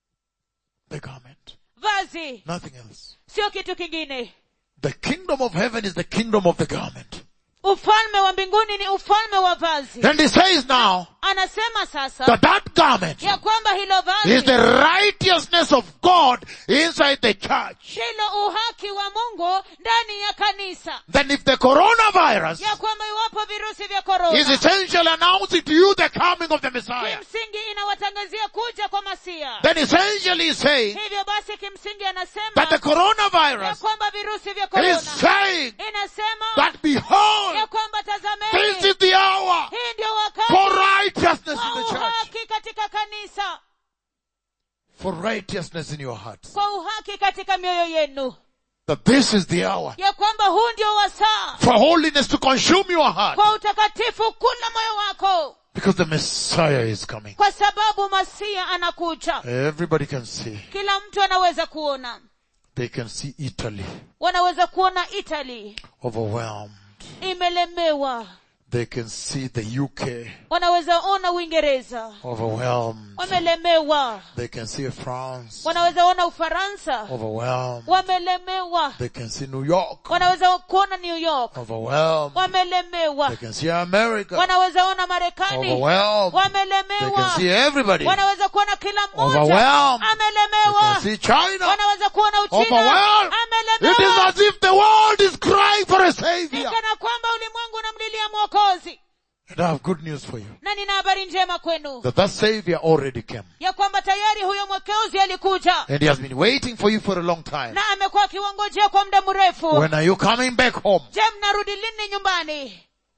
Speaker 1: The garment.
Speaker 2: vazi
Speaker 1: Nothing else.
Speaker 2: sio kitu kingine
Speaker 1: The kingdom of heaven is the kingdom of the garment.
Speaker 2: ufalme wa mbinguni ni ufalme wa vazi
Speaker 1: And he says now
Speaker 2: anasema sasa
Speaker 1: that that garment
Speaker 2: ya kwamba hilo
Speaker 1: is the
Speaker 2: vazi
Speaker 1: righteousness of God inside the church.
Speaker 2: ndilo uhaki wa mungu ndani ya kanisa
Speaker 1: Then if the coronavirus
Speaker 2: ya kwamba iwapo virusi vya
Speaker 1: is
Speaker 2: korona
Speaker 1: essentially announcing to you the coming of the Messiah,
Speaker 2: kimsingi inawatangazia kuja kwa masia
Speaker 1: then essentially he's saying
Speaker 2: hivyo basi kimsingi anasema
Speaker 1: that the
Speaker 2: ya
Speaker 1: coronavirus
Speaker 2: kwamba virusi vya
Speaker 1: is
Speaker 2: korona
Speaker 1: saying
Speaker 2: inasema
Speaker 1: that behold,
Speaker 2: ya kwamba
Speaker 1: this
Speaker 2: tazameni
Speaker 1: is the hour
Speaker 2: hii ndio
Speaker 1: for
Speaker 2: wakati
Speaker 1: righteousness
Speaker 2: wa
Speaker 1: in the church.
Speaker 2: uhaki katika kanisa
Speaker 1: For righteousness in your hearts.
Speaker 2: kwa uhaki katika mioyo yenu
Speaker 1: That this is the hour
Speaker 2: ya kwamba huu ndio wasaa
Speaker 1: for holiness to consume your heart.
Speaker 2: kwa utakatifu kula moyo wako
Speaker 1: Because the Messiah is coming.
Speaker 2: kwa sababu masia anakuja
Speaker 1: Everybody can see.
Speaker 2: kila mtu anaweza kuona
Speaker 1: They can see Italy
Speaker 2: wanaweza kuona italy
Speaker 1: overwhelmed.
Speaker 2: imelemewa
Speaker 1: They can see the UK
Speaker 2: wanaweza ona uingereza
Speaker 1: overwhelmed.
Speaker 2: wamelemewa
Speaker 1: They can see France
Speaker 2: wanaweza ona ufaransa
Speaker 1: overwhelmed.
Speaker 2: wamelemewa
Speaker 1: They can see New York
Speaker 2: wanaweza kuona new york
Speaker 1: overwhelmed.
Speaker 2: wamelemewa
Speaker 1: They can see America
Speaker 2: wanaweza ona marekani
Speaker 1: overwhelmed. They can
Speaker 2: wamelemewa
Speaker 1: see everybody. They
Speaker 2: wanaweza kuona kila mmoja
Speaker 1: Overwhelmed.
Speaker 2: amelemewa
Speaker 1: can see China
Speaker 2: wanaweza kuona uchina
Speaker 1: overwhelmed. It is
Speaker 2: amelemewa
Speaker 1: as if the world is crying for a savior.
Speaker 2: ni kana kwamba ulimwengu unamlilia mwokozi
Speaker 1: And I have good news for you.
Speaker 2: na nina habari njema kwenu
Speaker 1: That that Savior already came.
Speaker 2: ya kwamba tayari huyo mwekeuzi alikuja
Speaker 1: And He has been waiting for you for a long time.
Speaker 2: na amekuwa akiwangojea kwa muda mrefu
Speaker 1: When are you coming back home?
Speaker 2: je mnarudi lini nyumbani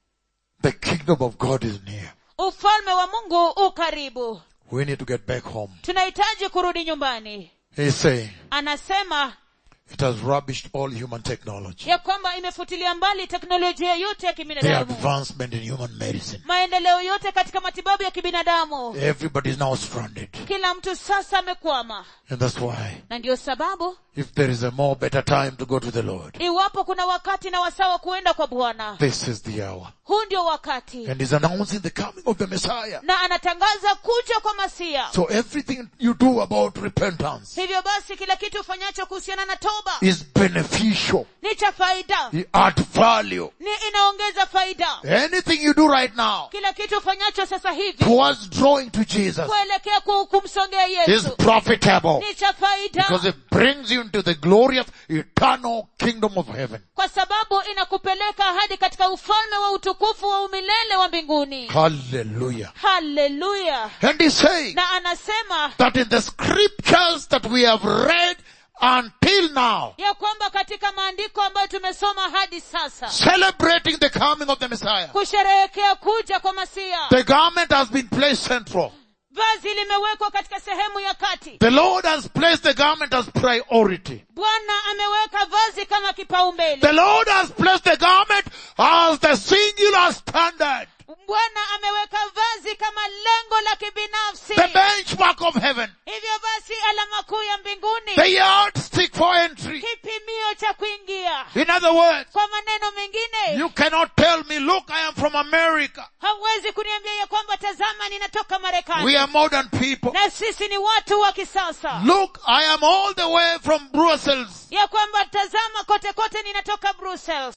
Speaker 1: The kingdom of God is near.
Speaker 2: ufalme wa mungu u karibu
Speaker 1: We need to get back home.
Speaker 2: tunahitaji kurudi nyumbani
Speaker 1: He's saying
Speaker 2: anasema
Speaker 1: it has rubbished all human technology.
Speaker 2: ya kwamba imefutilia mbali teknolojia yote ya
Speaker 1: The
Speaker 2: kibinadamu
Speaker 1: advancement in human medicine.
Speaker 2: maendeleo yote katika matibabu ya kibinadamu
Speaker 1: Everybody is now stranded.
Speaker 2: kila mtu sasa amekwama
Speaker 1: And that's why
Speaker 2: na ndiyo sababu
Speaker 1: if there is a more better time to go to the Lord,
Speaker 2: iwapo kuna wakati na wasawa kuenda kwa bwana
Speaker 1: this is the hour.
Speaker 2: huu ndio wakati
Speaker 1: And he's announcing the coming of the Messiah.
Speaker 2: na anatangaza kuja kwa masia
Speaker 1: So everything you do about repentance
Speaker 2: hivyo basi kila kitu ufanyacho kuhusiana na toba
Speaker 1: is beneficial.
Speaker 2: ni cha faida
Speaker 1: It adds value.
Speaker 2: ni inaongeza faida
Speaker 1: Anything you do right now
Speaker 2: kila kitu ufanyacho sasa hivi
Speaker 1: towards drawing to Jesus
Speaker 2: kuelekea ku- kumsongea
Speaker 1: is
Speaker 2: yesu
Speaker 1: profitable
Speaker 2: ni cha faida
Speaker 1: because it brings you into the glorious eternal kingdom of heaven.
Speaker 2: kwa sababu inakupeleka hadi katika ufalme wa utukufu wa umilele wa mbinguni
Speaker 1: Hallelujah.
Speaker 2: haleluya
Speaker 1: And he's saying
Speaker 2: na anasema
Speaker 1: that in the scriptures that we have read until now,
Speaker 2: ya kwamba katika maandiko ambayo tumesoma hadi sasa
Speaker 1: celebrating the coming of the Messiah,
Speaker 2: kusherehekea kuja kwa masia
Speaker 1: the garment has been placed central.
Speaker 2: vazi limewekwa katika sehemu ya kati
Speaker 1: The Lord has placed the garment as priority.
Speaker 2: bwana ameweka vazi kama kipaumbele
Speaker 1: The Lord has placed the garment as the singular standard,
Speaker 2: bwana ameweka vazi kama lengo la kibinafsi
Speaker 1: the benchmark of heaven,
Speaker 2: hivyo basi alama kuu ya mbinguni
Speaker 1: the yardstick for entry.
Speaker 2: kipimio cha kuingia
Speaker 1: In other words,
Speaker 2: kwa maneno mengine
Speaker 1: you cannot tell me, look, I am from America.
Speaker 2: hauwezi kuniambia ya kwamba tazama ninatoka marekani
Speaker 1: We are modern people.
Speaker 2: na sisi ni watu wa kisasa
Speaker 1: Look, I am all the way from Brussels.
Speaker 2: ya kwamba tazama kote kote ninatoka brussels